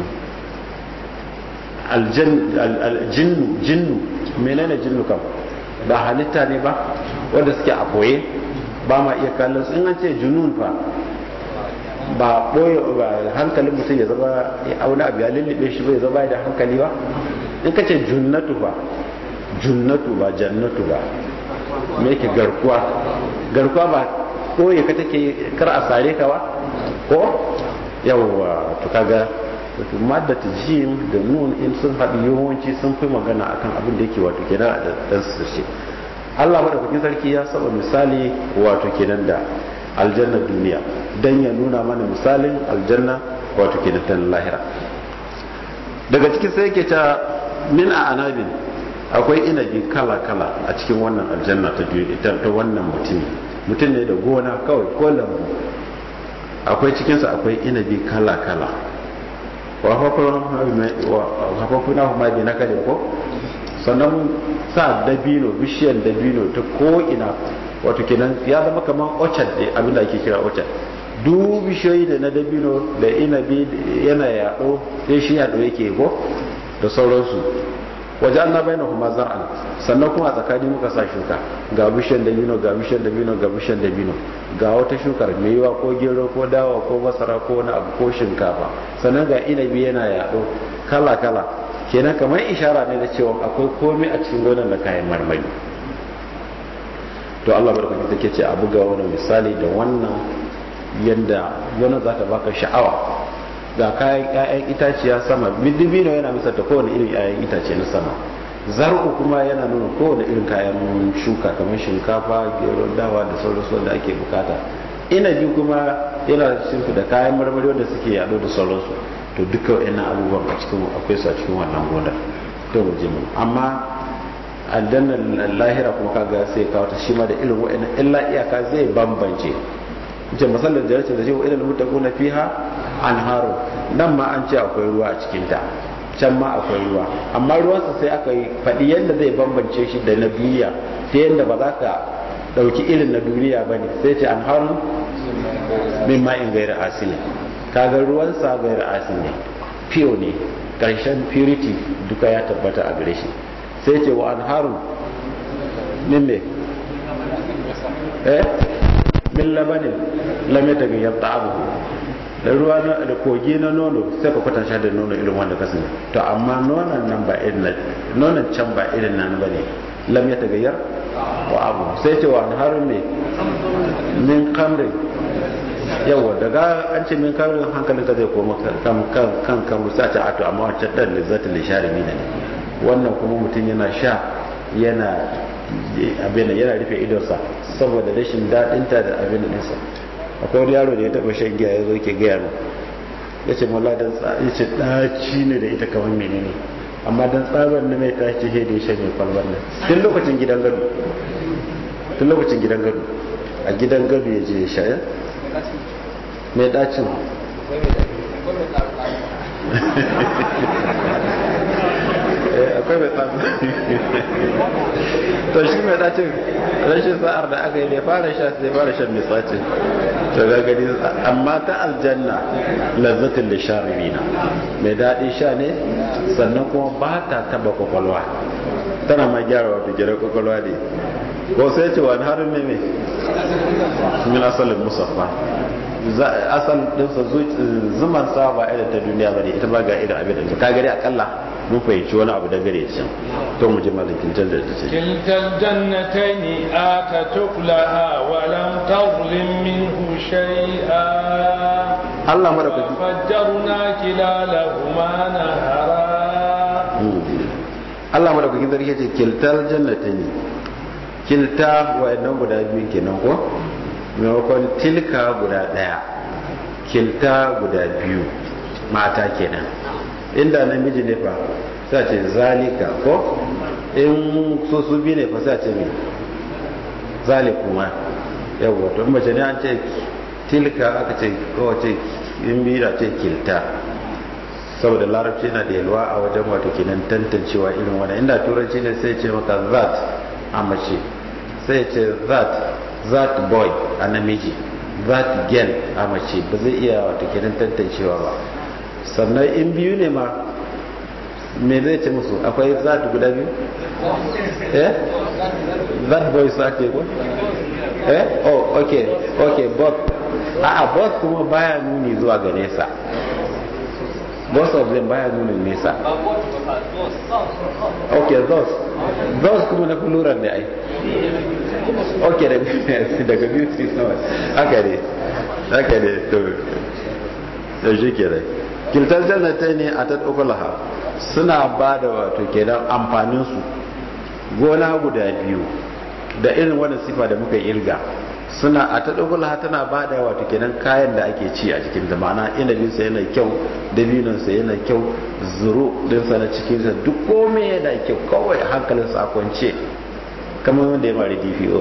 aljinnu jinnu menene jinnu kam ba halitta ne ba wanda suke a koye ba ma iya kallon su in an ce junun fa ba ɓoye ba hankalin mutum ya zama auna abu ya lullube shi bai zama da hankali ba in ka ce junnatu ba junnatu ba jannatu ba me yake garkuwa garkuwa ba ɓoye ka take kar a sare ka ba ko yawwa to kaga wato maddata jim da nun in sun haɗu yawanci sun fi magana akan abin da yake wato kenan a ɗan sarshe Allah madaukakin sarki ya saba misali wato kenan da aljanna duniya dan ya nuna mana misalin aljanna wato kenan ta lahira daga cikin sai yake ta min a anabin akwai inabi kala kala a cikin wannan aljanna ta ta wannan mutum mutum ne da gona kawai ko lambu akwai cikinsa akwai inabi kala kala hafafuna kuma bi na kare ko sannan sa dabino bishiyar dabino ta ko'ina wato kenan ya zama kamar orchard ne abinda ake kira orchard duk bishiyoyi da na dabino da inabi yana yaɗo sai shi yaɗo yake ko da sauransu waje an na bayyana kuma zar'an sannan kuma a tsakani muka sa shuka ga bishiyar dabino ga bishiyar dabino ga bishiyar dabino ga wata shukar mai yiwa ko gero ko dawa ko masara ko wani abu ko shinkafa sannan ga inabi yana yaɗo kala kala kenan kamar ishara ne da cewa akwai komai a cikin gonar da kayan marmari to Allah barkatu take ce a buga wani misali da wannan yadda gonar za ta baka sha'awa ga kayan 'ya'yan itaciya sama bidibino yana misalta kowane irin 'ya'yan itace na sama zar'u kuma yana nuna kowane irin kayan shuka kamar shinkafa gero dawa da sauransu da ake bukata inabi kuma yana shirku da kayan marmari wanda suke yado da sauransu to duka wa'annan abubuwan a cikin akwai su a cikin wannan gonar to mu je mu amma aljannar lahira kuma kaga sai kawo ta shi ma da irin wa'annan illa iyaka zai bambance ce masallar da da shi wa ilal muttaquna fiha anharu nan ma an ce akwai ruwa a cikin ta can ma akwai ruwa amma ruwansa sai aka yi faɗi yadda zai bambance shi da na duniya ta yadda ba za ka ɗauki irin na duniya ba ne sai ce anharun min ma'in gaira asili kaga ruwansa gaira asili ne fiyo ne ƙarshen purity duka ya tabbata a gare shi sai ce wa anharun min me eh min labanin lam yataghayyar ta'amuhu da ruwa da kogi na nono sai ka kwatanta da nono irin wanda ka sani to amma nonon nan ba irin nonon can ba irin nan bane lam yataghayyar wa abu sai ce wa harun ne min kamrin yawa daga an ce min kamrin hankalin ka zai koma kan kan kan kan musa ta ato amma wancan dan lizzatul lisharimi ne wannan kuma mutum yana sha yana abin yana rufe idonsa saboda rashin daɗinta da abin da nisa akwai wani yaro da ya taɓa shan giya ya zo ke gaya mu ya ce mala don ya ce ɗaci ne da ita kamar menene amma don tsabar na mai tashi he da ya shan mai kwalbar nan tun lokacin gidan gado tun lokacin gidan gado a gidan gado ya je ya sha ya mai ɗacin akwai mai tsamu to shi mai ɗacin rashin sa'ar da aka yi da fara sha sai fara shan mai tsacin to gagari amma ta aljanna lazzatin da sharibina mai daɗi sha ne sannan kuma ba ta taba kwakwalwa tana ma gyara wata gira kwakwalwa ne ko sai ce wani harin meme min asalin musaffa asal dinsa zuman sa ba irin ta duniya bane ita ba ga irin abin da ka gari akalla mun fahimci wani abu da gare shi to mu ji malakin tanda da ce kiltal jannatayn atatukulaha wa lam tazlim minhu shay'a Allah madaukaki fajjarna kilalahuma nahara Allah madaukakin sarki ce kiltal jannatayn kilta wa'annan guda biyu kenan ko maimakon tilka guda daya kilta guda biyu mata kenan inda namiji ne fa sai ce zalika ko in so su bi ne fa sai ce mai zalikuma yawwa to mace ne an ce tilka aka ce kowace in bi da ce kilta saboda larabci na da yalwa a wajen wato kenan tantancewa irin wani inda turanci ne sai ce maka that a mace sai ce that that boy a namiji that girl a mace ba zai iya wato kenan tantancewa ba sannan in biyu ne ma me zai ce musu akwai that guda biyu eh that boy su ake ko eh oh okay okay both a'a both kuma baya nuni zuwa ga nesa both of them baya nuni nesa okay those those kuma na plural ne ai okay daga biyu su nawa haka ne haka ne to da shi ke rai kiltar jannata ne a ta ukulaha suna ba da wato kenan amfaninsu gona guda biyu da irin wannan sifa da muka irga suna a ta ukulaha tana ba da wato kenan kayan da ake ci a cikin da ma'ana inabinsa yana kyau dabinansa yana kyau zuru dinsa na cikinsa duk kome yana kyau kawai hankalinsa a kwance kamar wanda ya mari dpo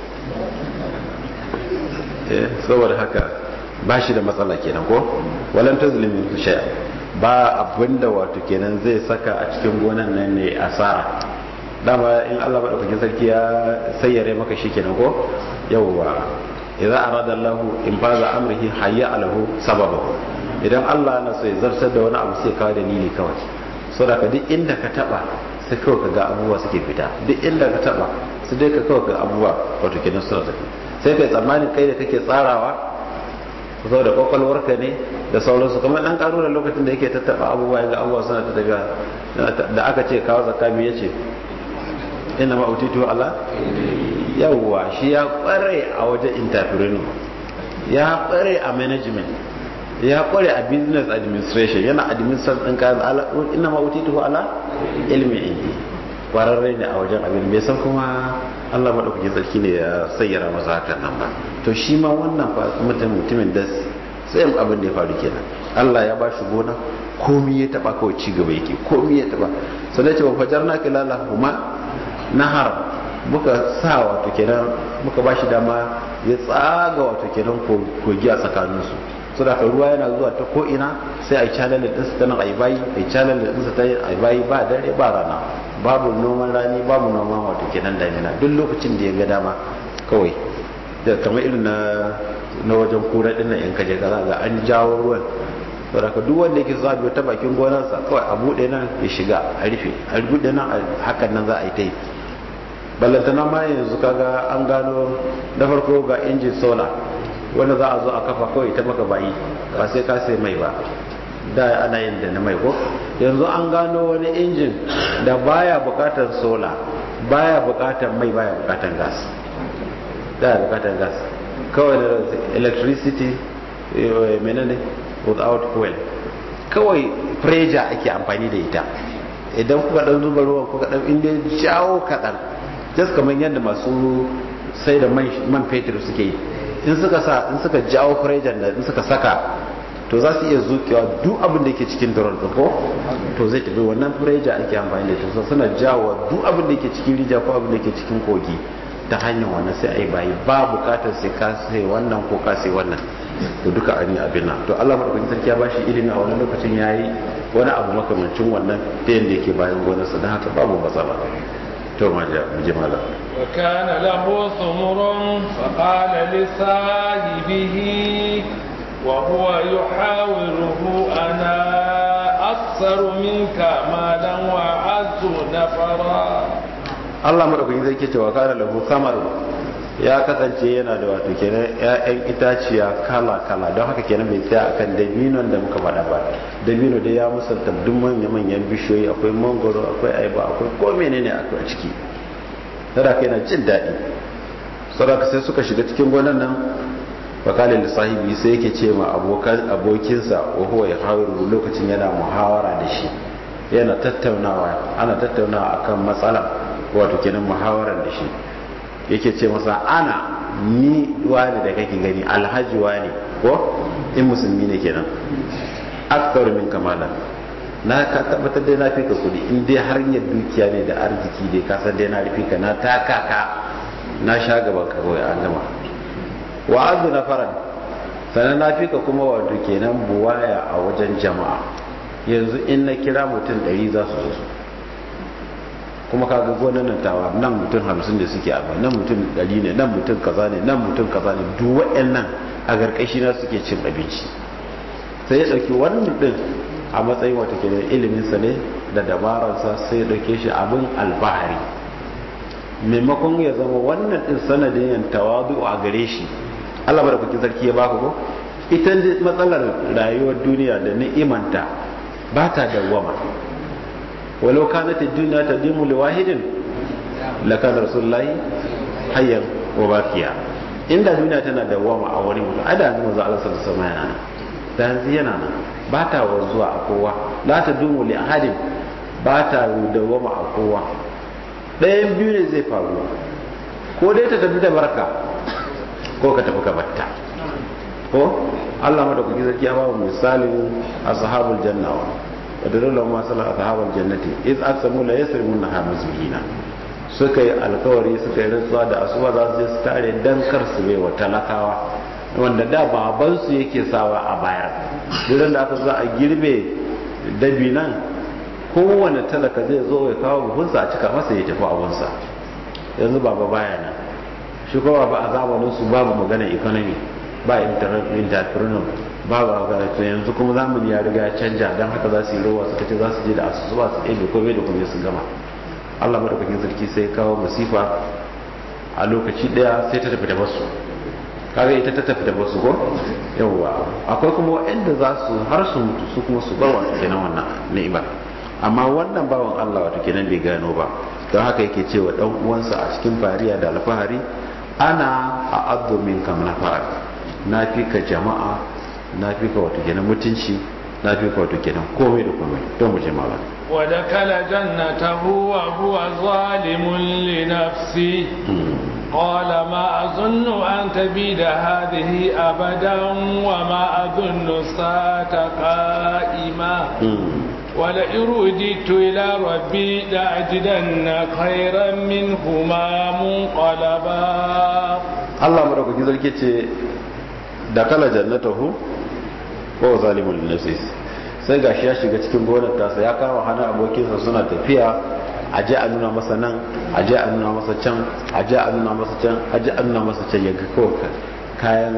saboda haka ba shi da matsala kenan ko walan tazlimin shay'a ba abinda wato kenan zai saka a cikin gonan nan ne asara dama in Allah madaukakin sarki ya sayyare maka shi kenan ko yawwa idza arada Allah in baza amrihi hayya alahu sababahu idan Allah na so ya zartar da wani abu sai kawo dalili kawai saboda ka duk inda ka taba sai kawai ka ga abubuwa suke fita duk inda ka taba sai dai ka kawai ga abubuwa wato kenan suna tafi sai kai tsammanin kai da kake tsarawa zo da kwakwalwarka ne da sauransu kamar dan karo da lokacin da yake tattaba abubuwa ya ga abubuwa suna ta tafiya da aka ce kawo zakka me yace ina ma utitu ala yawwa shi ya kware a wajen entrepreneur ya kware a management ya kware a business administration yana administration din kayan ala ina ma utitu ala ilmi indi kwararre ne a wajen abin bai san kuma Allah maɗaukakin sarki ne ya sayyara masa hakan nan ba to shi ma wannan mutum mutumin da sai abin da ya faru kenan Allah ya ba shi gona komi ya taba kawai ci gaba yake komi ya taba sannan ce wa fajarna kilala kuma nahar muka sa wato kenan muka ba shi dama ya tsaga wato kenan kogi a tsakaninsu so da ruwa yana zuwa ta ko'ina sai a yi channel ɗinsa ta nan a yi bayi a yi channel ɗinsa ta yi bayi ba dare ba rana babu noman rani babu noman wato kenan damina duk lokacin da ya ga dama kawai da kamar irin na na wajen kura din nan in kaje kaza ga an jawo ruwan saboda duk wanda yake zuwa biyo ta bakin gonarsa kawai a bude nan ya shiga a rufe a bude nan hakan nan za a yi ta yi ballantana ma yanzu kaga an gano na farko ga injin solar wanda za a zo a kafa kawai ta maka bayi ba sai ka sai mai ba da ana yin da na mai ko yanzu an gano wani injin da baya bukatar sola baya bukatar mai baya bukatar gas baya bukatar gas kawai da electricity menene without fuel kawai pressure ake amfani da ita idan kuka dan zuba ruwan kuka dan inda jawo kaɗan just kamar yadda masu sai da man fetur suke yi in suka sa in suka jawo furejan da in suka saka to za su iya zukewa duk abin da yake cikin duron ko to zai tafi wannan fureja ake amfani da ita suna jawo duk abin da yake cikin rija ko abin da yake cikin kogi ta hanyar wannan sai a yi bayi ba bukatar sai ka sai wannan ko ka sai wannan to duka an yi abin nan to Allah madaukakin sarki ya bashi ilimi a wani lokacin yayi wani abu makamancin wannan ta yadda yake bayan gonarsa don haka babu matsala to ma ji malam وكان له ثمر فقال لصاحبه وهو يحاوره أنا أكثر منك مالا وأعز نفرا Allah madaukakin zai ke cewa kana lahu samar ya kasance yana da wato kenan ƴaƴan itaciya kala kala don haka kenan bai tsaya akan dabinon da muka faɗa ba dabino da ya musanta duk manya manyan bishiyoyi akwai mangoro akwai ayaba akwai ko menene akwai a ciki sadaka yana jin daɗi sadaka sai suka shiga cikin gonan nan fakalin da sahibi sai yake ce ma abokinsa wa huwa ya hawiru lokacin yana muhawara da shi yana tattaunawa ana tattaunawa akan matsala wato kenan muhawarar da shi yake ce masa ana ni wani da kake gani alhaji wani ko in musulmi ne kenan akthar min kamala na ka tabbatar dai na fi ka kudi in dai har yin dukiya ne da arziki dai ka san dai na rufi ka na taka ka na sha gaban ka kawai an gama wa azu na faran sannan na fi ka kuma wato kenan buwaya a wajen jama'a yanzu in na kira mutum ɗari za su zo su kuma kaga gonan nan tawa nan mutum hamsin da suke abai nan mutum ɗari ne nan mutum kaza ne nan mutum kaza ne duk waɗannan a garkashi na suke cin abinci sai ya ɗauki wannan ɗin a matsayin wata kenan iliminsa ne da dabararsa sai ya ɗauke shi abin alfahari maimakon ya zama wannan ɗin sanadin yan tawadu a gare shi Allah barakakin sarki ya baka ko ita matsalar rayuwar duniya da ni'imanta ba ta dawwama walau kanat ad-dunya tadimu li wahidin la kana rasulullahi hayyan wa baqiya inda duniya tana dawwama a wani mutum ai da manzo Allah sallallahu alaihi wasallam yana nan da yanzu yana nan ba ta wanzuwa a kowa la tadumu li ahadin ba ta dawwama a kowa ɗayan biyu ne zai faru ko dai ta tafi da barka ko ka tafi ka batta ko Allah madaukaki zaki ya ba mu misalin ashabul janna wa dalilin ma sala ashabul jannati iz aqsamu la yasrimun ha musbihina suka yi alkawari suka yi rantsuwa da asuba za su je su tare dan kar su bai wa talakawa wanda da baban su yake sawa a bayar duk da aka za a girbe dabinan kowane talaka zai zo ya kawo buhunsa a cika masa ya tafi abunsa yanzu baba baya nan shi kowa ba a zamanin su babu magana economy ba entrepreneur babu magana to yanzu kuma zamani ya riga ya canja don haka za su yi rowa suka ce za su je da asusu ba su ɗebe kome da kome su gama allah madaukakin sarki sai kawo masifa a lokaci ɗaya sai ta tafi da basu kaga ita ta tafi da basu ko yawwa akwai kuma waɗanda za su har su mutu su kuma su bar wato kenan wannan ni'imar amma wannan bawan allah wato kenan bai gano ba don haka yake cewa dan uwansa a cikin fariya da alfahari ana a addu min kam na fara na fi ka jama'a na fi ka wato kenan mutunci na fi ka wato kenan komai da komai don mu je mala ودخل جنته وهو ظالم لنفسه قال ما أظن أن تبيد هذه أبدا وما أظن الساعة قائمة ولئن رددت إلى ربي لأجدن خيرا منهما منقلبا الله مرحبا كذلك دخل جنته وهو ظالم لنفسه sai gashi ya shiga cikin gonar tasa ya kawo hana abokinsa suna tafiya a je a nuna masa nan a je a nuna masa can a je a nuna masa can a je a nuna masa can yaga kawai kayan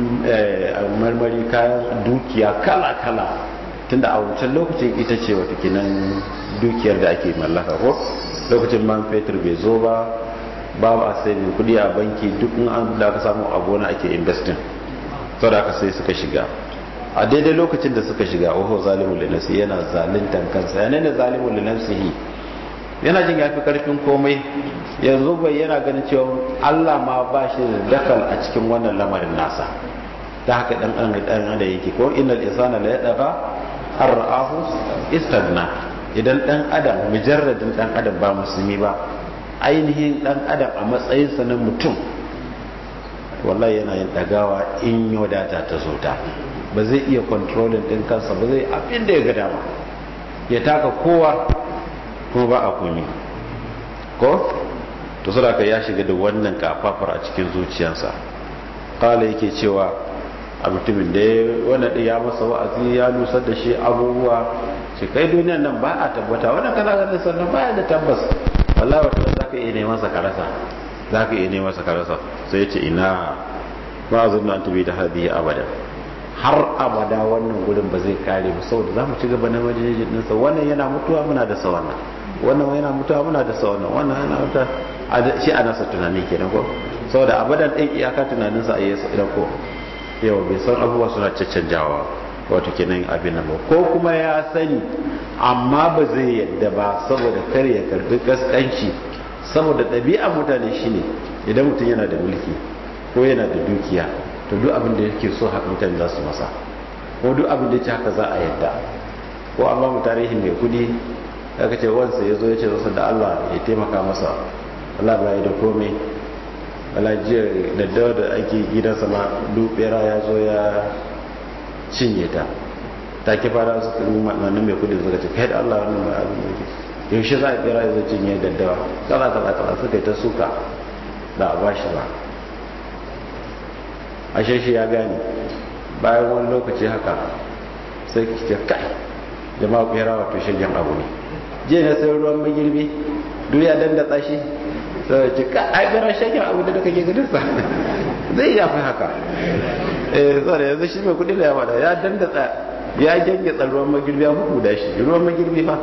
marmari kayan dukiya kala kala tunda a wancan lokacin ita ce wata kinan dukiyar da ake mallaka ko lokacin man fetur bai zo ba babu a sai kudi a banki duk in an da ka samu a gona ake investing sau da aka sai suka shiga a daidai lokacin da suka shiga oho zalimun linafsi yana zalintan kansa yana ne zalimun linafsihi yana jin yafi karfin komai yanzu bai yana ganin cewa Allah ma ba shi da dakal a cikin wannan lamarin nasa ta haka dan dan dan da yake ko innal insana la yadaga har ra'ahu istagna idan dan adam mujarradin dan adam ba musulmi ba ainihin dan adam a matsayinsa na mutum wallahi yana yin dagawa in yi wadata ta zo ta ba zai iya kontrolin din kansa ba zai abin da ya ga dama ya taka kowa kuma ba a komi ko to sadaka ya shiga da wannan kafafar a cikin zuciyarsa kala yake cewa a mutumin da wannan ya masa wa'azi ya nusar da shi abubuwa shi kai duniyan nan ba a tabbata wannan kana ganin sannan baya da tabbas wallahi wata za ka iya neman sa karasa za ka iya neman sa karasa sai ya ce ina ba a zunna an tabi da hadiya abada har abada wannan gurin ba zai kare ba saboda za mu ci gaba na majalisar ɗinsa wannan yana mutuwa muna da sa wannan wannan yana mutuwa muna da sa wannan wannan yana mutuwa shi a nasa tunani kenan ko saboda abadan ɗin iyaka tunaninsa a yesu idan ko yau bai san abubuwa suna caccanjawa wato kenan abin nan ba ko kuma ya sani amma ba zai yadda ba saboda kar ya karbi kaskanci saboda ɗabi'a mutane shine idan mutum yana da mulki ko yana da dukiya to duk abin da yake so haka mutane za su masa ko duk abin da yake haka za a yadda ko an ba mu tarihin mai kudi aka ce wansa ya zo ya ce masa da Allah ya taimaka masa Allah ba ya da komai alajiyar da dawa da ake gidansa ma dubera ya zo ya cinye ta ta ke fara su nan mai kudin suka ce kai da Allah wannan ba abin da ke yaushe za a bera ya zo cinye daddawa kaza kaza kaza suka yi ta suka da a ba shi ba ashe shi ya gane bayan wani lokaci haka sai ki ce kai jama'a bera wato shigen abu ne je na sai ruwan magirbi duk ya dandatsa shi sai ce ka ai bera shigen abu da kake ganin sa zai ya fi haka eh tsara yanzu shi mai kudi da yawa da ya dandatsa ya janye ruwan magirbi ya huku da shi ruwan magirbi fa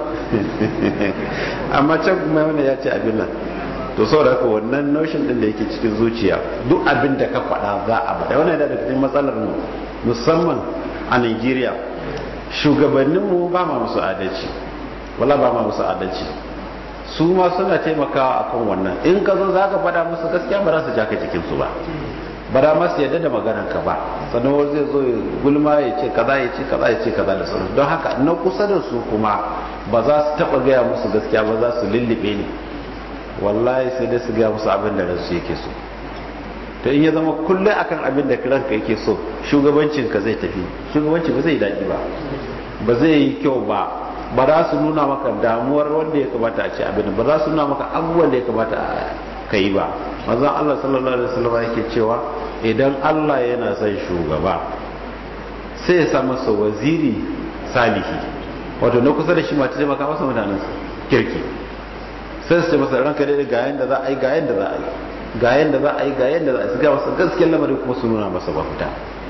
amma can kuma wanda ya ce abin nan to saboda haka wannan notion din da yake cikin zuciya duk abin da ka faɗa za a bada wannan da cikin matsalar mu musamman a Nigeria shugabanninmu ba ma musu adalci wala ba ma musu adalci su ma suna taimakawa akan wannan in ka zo za ka faɗa musu gaskiya ba za su ja ka jikinsu ba ba da masu yadda da maganar ka ba sannan wani zai zo ya gulma ya ce kaza ya ce kaza ya ce kaza da sauransu don haka na kusa da su kuma ba za su taɓa gaya musu gaskiya ba za su lullube ni wallahi sai dai su gaya musu abin da ransu yake so to in ya zama kullum akan abin da ranka yake so shugabancin ka zai tafi shugabanci ba zai daɗi ba ba zai yi kyau ba ba za su nuna maka damuwar wanda ya kamata a ce abin ba za su nuna maka abubuwan da ya kamata ka yi ba manzon Allah sallallahu alaihi wasallam yake cewa idan Allah yana son shugaba sai ya sa masa waziri salihi wato na kusa da shi ma ta taimaka masa mutanen kirki sai su ce masa ranka dai ga yanda za a yi ga yanda za a yi ga yanda za a yi ga yanda za a yi su ga masa gaskiyar lamarin kuma su nuna masa mafita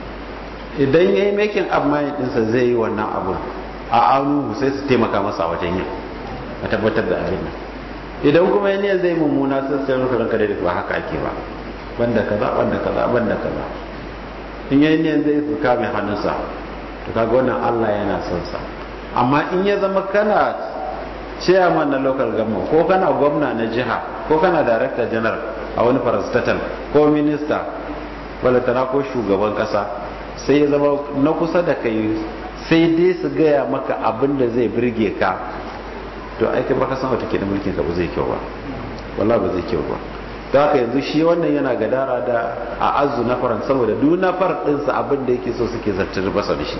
idan ya yi making up mind ɗinsa zai yi wannan abun a anu sai su taimaka masa wajen yin a tabbatar da abin nan idan kuma ya niyan zai mummuna sai su ce ranka ranka dai ba haka ake ba banda kaza banda kaza banda kaza in yayi niyan zai su kame hannunsa to kaga wannan Allah yana son sa amma in ya zama kana chairman na local government ko kana gwamna na jiha ko kana director general a wani parastatal ko minister balatana ko shugaban kasa sai ya zama na kusa da kai sai dai su gaya maka abin da zai birge ka to ai kai baka san wata ke da mulkin ka ba zai kyau ba wallahi ba zai kyau ba da haka yanzu shi wannan yana gadara da a azu na faran saboda duk na far ɗinsa abin da yake so suke zartar basa da shi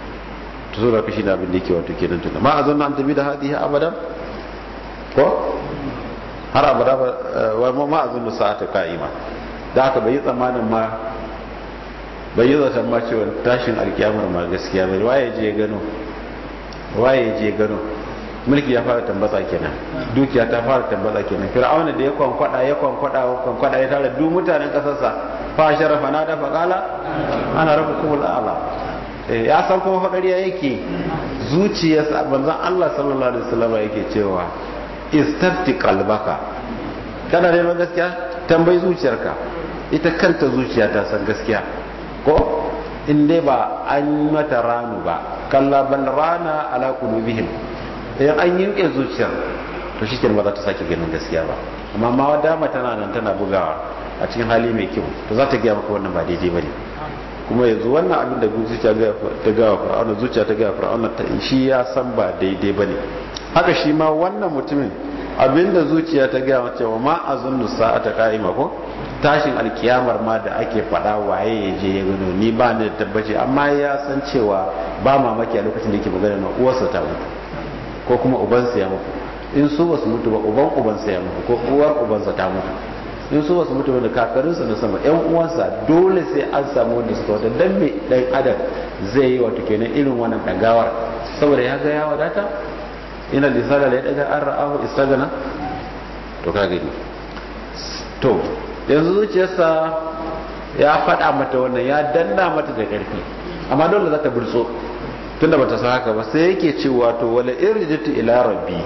to so da kashi da abin da yake wato kenan tunda ma azan an tabi da hadihi abadan ko har abada wa ma azan sa'ata qa'ima da haka bai yi tsammanin ma bai yi zaton ma cewa tashin alkiyamar ma gaskiya bai waye je gano waye je gano mulki ya fara tambatsa kenan dukiya ta fara tambatsa kenan fir'auna da ya kwankwada ya kwankwada kwankwada ya tara duk mutanen kasarsa fa sharafa na da faqala ana rabbukum al'ala ya san kuma fadariya yake zuciyarsa manzon Allah sallallahu alaihi wasallam yake cewa istafti qalbaka kana neman gaskiya tambayi zuciyarka ita kanta zuciya ta san gaskiya ko in dai ba an mata ranu ba kalla bal rana ala qulubihim idan an yinke zuciyar to shi ba za ta sake ganin gaskiya ba amma ma dama tana nan tana bugawa a cikin hali mai kyau to za ta gaya maka wannan ba daidai ba ne kuma yanzu wannan abin da zuciya ta gaya fir'auna zuciya ta gaya fir'auna ta shi ya san ba daidai ba ne haka shi ma wannan mutumin abinda zuciya ta gaya mace wa ma azunnu sa'ata qa'ima ko tashin alkiyamar ma da ake fada waye ya je ya gano ni ba ni da tabbaci amma ya san cewa ba mamaki a lokacin da yake magana na uwarsa ta mutu ko kuma ubansa ya mutu in su basu mutu ba uban ubansa ya mutu ko uwar ubansa ta mutu in su basu mutu ba da kakarinsa na sama yan uwansa dole sai an samu wanda suka wata dan me dan adam zai yi wato kenan irin wannan dagawar saboda ya ga ya wadata ina lisala da ya daga an ra'ahu istagana to ka gani to yanzu zuciyarsa ya faɗa mata wannan ya danna mata da ƙarfi amma dole za ta burso tunda bata san haka ba sai yake cewa to wala irjitu ila rabbi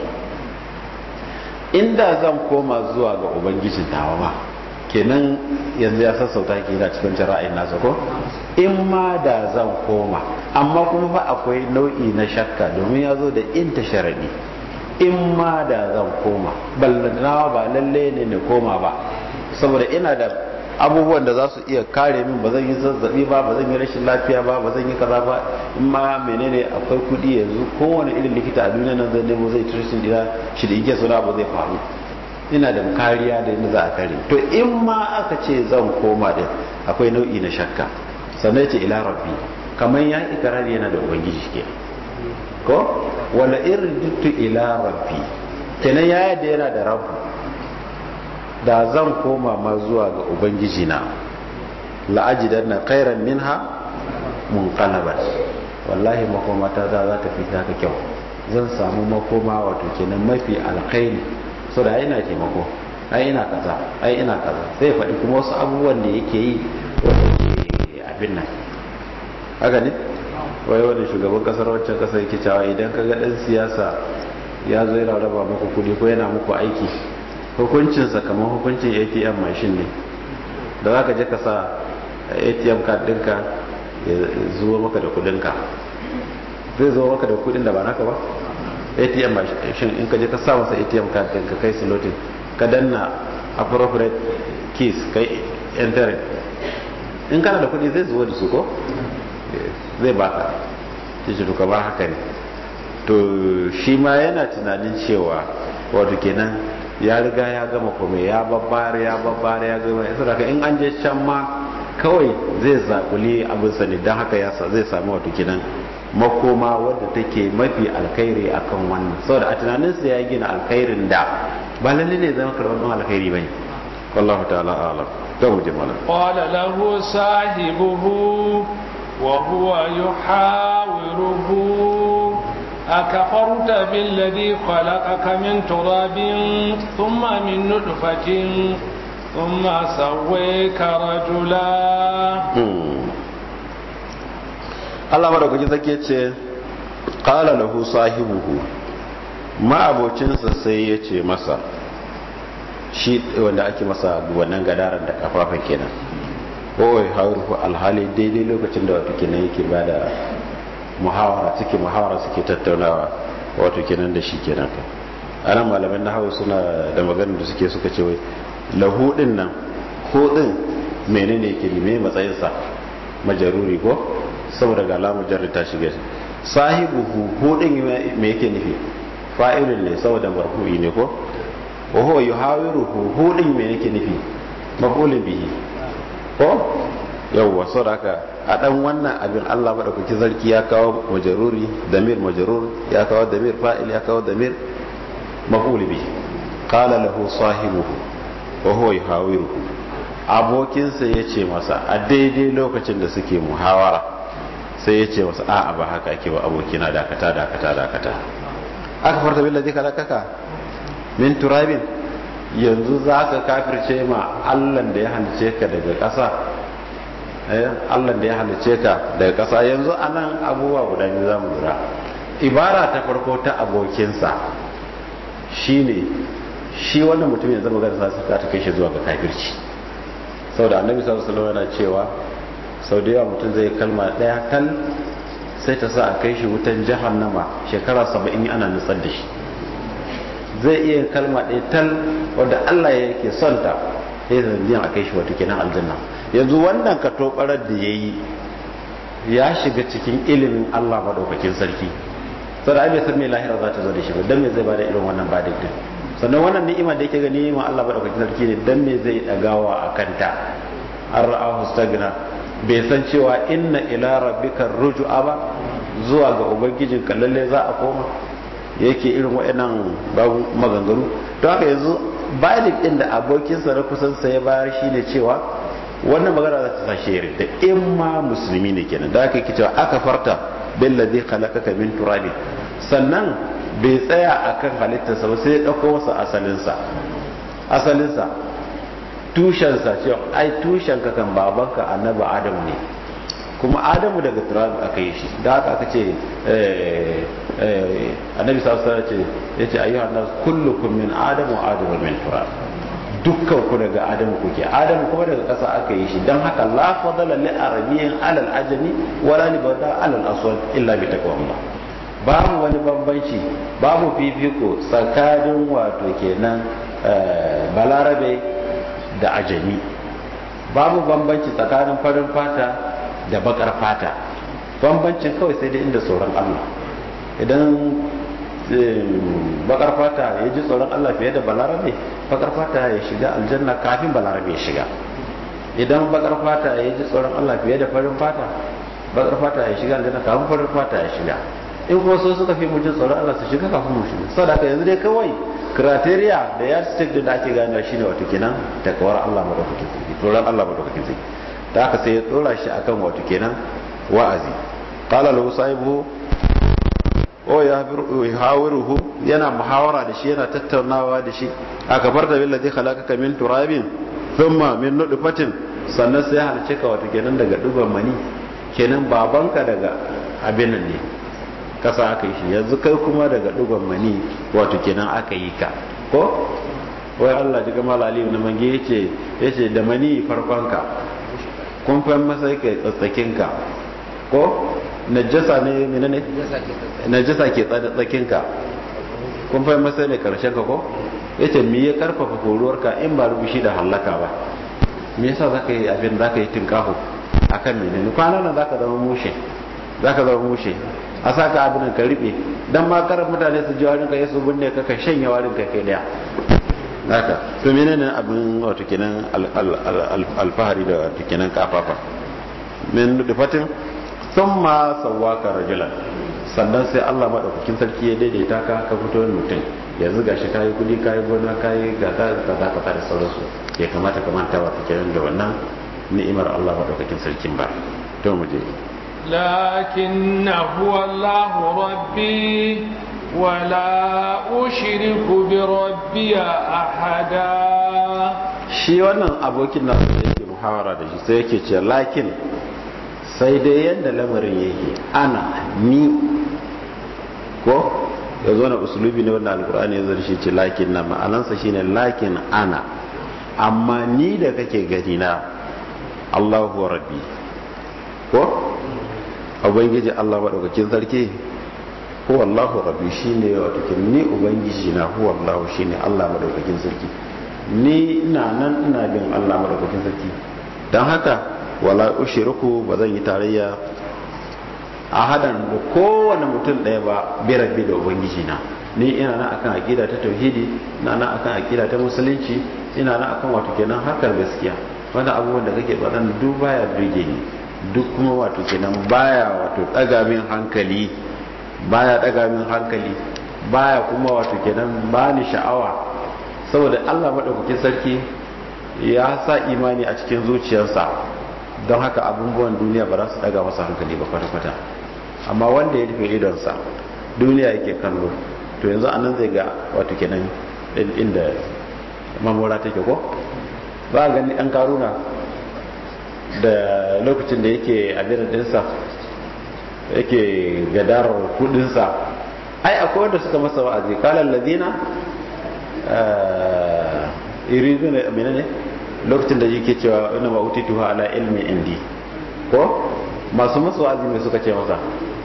inda zan koma zuwa ga ubangijin nawa ma kenan yanzu ya sassauta ke da cikin ra'ayin nasa ko in ma da zan koma amma kuma fa akwai nau'i na shakka domin ya zo da inta sharadi in ma da zan koma ballantanawa ba lalle ne ne koma ba saboda ina da abubuwan da za su iya kare min ba zan yi zazzabi ba ba zan yi rashin lafiya ba ba zan yi kaza ba in ma menene akwai kudi yanzu kowane irin likita a duniya nan zai nemo zai tushen dina shi da yake suna ba zai faru ina da kariya da inda za a kare to in ma aka ce zan koma din akwai nau'i na shakka sannan ce ila rabbi kamar ya ikrari yana da ubangiji ke ko wala irjitu ila rabbi kenan ya yadda yana da rabbu da zan koma ma zuwa ga ubangiji na la'ajidan na khairan minha munqalaban wallahi makoma ta za ta fi haka kyau zan samu makoma wato kenan mafi alkhairi so da ina taimako ai ina kaza ai ina kaza sai faɗi kuma wasu abubuwan da yake yi wanda ke abin nan haka ne wai wani shugaban kasar wancan kasar yake cewa idan ka ga ɗan siyasa ya zo yana raba muku kuɗi ko yana muku aiki hukuncinsa kamar hukuncin atm mashin ne da za ka je ka sa atm card ɗinka ya zuwa maka da kudinka zai zuwa maka da kudin da ba naka ba atm mashin in ka je ka sa masa atm card ɗinka kai slotin ka danna appropriate keys kai enter in kana da kudi zai zuwa da su ko zai baka ce to kamar haka ne to shi ma yana tunanin cewa wato kenan ya riga ya gama kome ya babbar ya babbar ya gama ya sadaka in an je can ma kawai zai zakuli abinsa ne don haka ya zai sami wato kenan makoma wadda take mafi alkhairi akan wannan saboda a tunaninsa ya gina alkhairin da ba lalle ne zama karɓar alkhairi bane wallahu ta'ala a'lam to mu je malam qala lahu sahibuhu wa huwa yuhawiruhu أكفرت بالذي خلقك من تراب ثم من نطفة ثم سويك رجلا Allah madaukaki zake ce qala lahu sahibuhu ma abocinsa sai ya ce masa shi wanda ake masa wannan gadaran da kafafa kenan kowai hauruhu alhali daidai lokacin da wato kenan yake bada muhawara suke muhawara suke tattaunawa wato kenan da shi kenan ka anan malaman nahawu suna da maganar da suke suka ce wai lahu din nan ko din menene yake me matsayin sa majaruri ko saboda ga lamu jarri ta shige sahibuhu hu din me yake nufi fa'ilun ne saboda marfu'i ne ko wa huwa yuhawiruhu hu din me yake nufi maf'ulun bihi ko yawwa saboda haka a dan wannan abin Allah madaukaki zarki ya kawo majaruri damir majarur ya kawo damir fa'il ya kawo damir maf'ul bi qala lahu sahibuhu wa huwa yuhawiruhu abokinsa ya ce masa a daidai lokacin da suke muhawara sai ya ce masa a'a ba haka ake ba abokina dakata dakata dakata aka farta billahi kalakaka min turabin yanzu za ka kafirce ma allan da ya halice ka daga ƙasa Allah da ya halice ka daga ƙasa yanzu a nan abubuwa guda biyu za mu lura ibara ta farko ta abokinsa shi ne shi wannan mutum yanzu magana sa su ta kai shi zuwa ga kafirci sau da annabi sallallahu alaihi yana cewa sau da yawa mutum zai kalma ɗaya kal sai ta sa a kai shi wutan jahannama shekara saba'in ana nutsar da shi zai iya kalma ɗaya tal wadda Allah yake son ta sai zanziyan a kai shi wata kenan aljanna yanzu wannan ka tobarar da ya yi ya shiga cikin ilimin Allah maɗaukakin sarki sai da bai san me lahira za ta zo da shi ba dan me zai bada irin wannan badin din sannan wannan ni'ima da yake gani ma Allah madaukakin sarki ne dan me zai dagawa a kanta an ra'ahu stagna bai san cewa inna ila rabbika rujua ba zuwa ga ubangijin ka lalle za a koma yake irin waɗannan babu maganganu to haka yanzu badin din da abokinsa na kusan sa ya bayar shine cewa wannan magana za ta sashe da in ma musulmi ne kenan da aka yi cewa aka farta billazi khalaqaka min turabin sannan bai tsaya akan halittarsa ba sai ya dauko masa asalinsa asalinsa tushensa cewa ai tushenka kan babanka annabi adam ne kuma adamu daga turabi aka yi shi da haka aka ce annabi sallallahu alaihi wasallam ya ce ayyuhan nas kullukum min adamu adamu min turab dukkan ku daga adamu kuke adamu kuma daga ƙasa aka yi shi don haka la fadala li arabiyyin alal ajami wala li bada alal aswad illa bi taqwallah babu wani bambanci babu fifiko tsakanin wato kenan balarabe da ajami babu bambanci tsakanin farin fata da bakar fata bambancin kawai sai dai inda tsoron Allah idan bakar fata ya ji tsoron Allah fiye da balarabe bakar fata ya shiga aljanna kafin balarabe ya shiga idan bakar fata ya ji tsoron Allah fiye da farin fata bakar fata ya shiga aljanna kafin farin fata ya shiga in kuma so suka fi mujin tsoron Allah su shiga kafin mu shiga saboda haka yanzu dai kawai criteria da ya stick da ake gane shine wato kenan takawar Allah madaukakin sarki tsoron Allah madaukakin sarki da haka sai ya tsora shi akan wato kenan wa'azi qala lahu sahibu o ya hawiruhu yana muhawara da shi yana tattaunawa da shi aka farta billazi khalaqaka min turabin thumma min nutfatin sannan sai halice ka wato kenan daga duban mani kenan babanka daga abin ne kasa aka yi shi yanzu kai kuma daga duban mani wato kenan aka yi ka ko wai Allah ji kamar aliyu na mange yace yace da mani farkonka kun fa masa kai tsatsakin ka ko najasa ne menene najasa ke tsakinka kun fahimta masa ne karshen ka ko yace me ya karfafa horuwarka in ba rubushi da hallaka ba me yasa zaka yi abin zaka yi tinkaho akan menene kwana nan zaka zama mushe zaka zama mushe a saka abin ka ribe dan ma karar mutane su ji warin ka yasu binne ka ka shanye warin ka kai daya haka to menene abin wato kenan alfahari da wato kenan kafafa min dufatin sun ma sauwaka rajulan sannan sai Allah maɗaukakin sarki ya daidaita ka ka fito mutum yanzu gashi ka yi kudi ka yi gona ka yi gata ka za ka da sauransu ya kamata ka manta wata kiran da wannan ni'imar Allah maɗaukakin sarkin ba to mu je lakin huwa Allah rabbi wala ushriku bi rabbi ahada shi wannan abokin nasu da yake muhawara da shi sai yake ce lakin sai dai yadda lamarin yake ana ni ko ya zo na usulubi ne wanda alkur'ani ya zarshi ce lakin na ma'anansa shine lakin ana amma ni da kake gani na Allahu rabbi ko ubangiji Allah madaukakin sarki huwa Allahu rabbi shine wato ni ubangiji na huwa Allahu shine Allah madaukakin sarki ni ina nan ina bin Allah madaukakin sarki dan haka wala ushiriku ba zan yi tarayya a hadan da kowane mutum ɗaya ba bi rabbi da ubangiji na ni ina nan akan aqida ta tauhidi ina nan akan aqida ta musulunci ina nan akan wato kenan harkar gaskiya wannan abubuwan da kake faɗan duk baya birge ni duk kuma wato kenan baya wato ɗaga min hankali baya ɗaga min hankali baya kuma wato kenan bani sha'awa saboda Allah madaukakin sarki ya sa imani a cikin zuciyarsa don haka abubuwan duniya ba za su daga masa hankali ba kwata-kwata amma wanda ya rufe idonsa duniya yake kallo to yanzu a nan zai ga wato kenan inda mamora take ko ba gani ɗan karuna da lokacin da yake abin ɗinsa yake gadarar kudinsa ai akwai wanda suka masa wa'azi kalan ladina iridu ne ne lokacin da yake cewa ina ma utitu ala ilmi indi ko masu masu azumi suka ce masa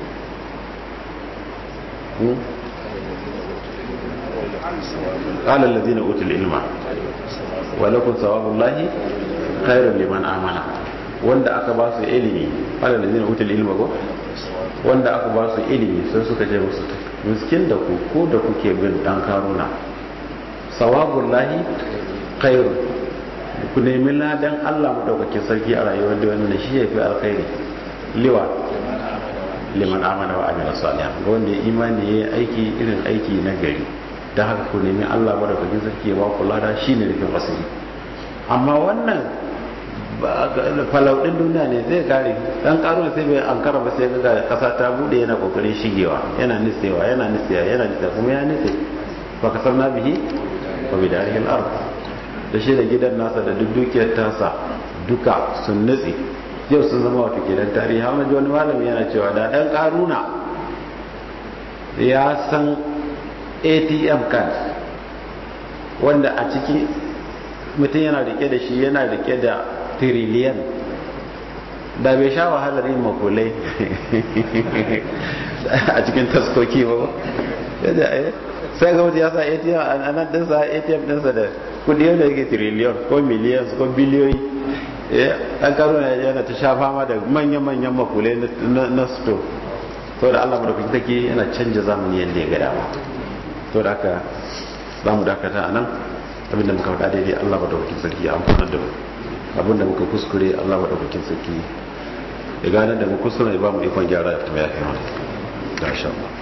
قال الذين اوتوا العلم ولكم ثواب الله خير لمن امن wanda aka ba su ilimi ala da zina utul ilma ko wanda aka ba su ilimi sai suka ce musu miskin da ku ko da kuke bin dan karuna sawabun lahi khairu ku nemi ladan Allah madaukakin sarki a rayuwar da wannan shi yafi alkhairi liwa liman amana wa amila salihan ga wanda ya imani yayi aiki irin aiki na gari dan haka ku nemi Allah madaukakin sarki ya ba ku lada shine rufin asiri amma wannan falaudin duniya ne zai kare dan karuwa sai bai an ba sai ga kasa ta bude yana kokarin shigewa yana nisewa yana nisewa yana nisewa kuma ya nise fa kasarna bihi wa bidarihi al-ard da shi da gidan nasa da duk dukiyar tasa duka sun nutse yau sun zama wato gidan tarihi har ji wani malami yana cewa da dan karuna ya san atm card wanda a ciki mutum yana rike da shi yana rike da tiriliyan da bai sha wahalar yin makulai a cikin taskoki ba sai ga mutu ya sa atm a nan dinsa atm dinsa da kudi yadda yake tiriliyon ko miliyan ko biliyoyi an karo na yana ta sha fama da manya-manyan makulai na sto to da allah madafin take yana canja zamani yadda ya gada ba to da aka za mu dakata a nan abinda muka faɗa daidai allah madafin sarki ya amfana da mu abinda muka kuskure allah madafin sarki ya gane da mu kuskure ya ba mu ikon gyara ya kuma ya kai wani ga sha Allah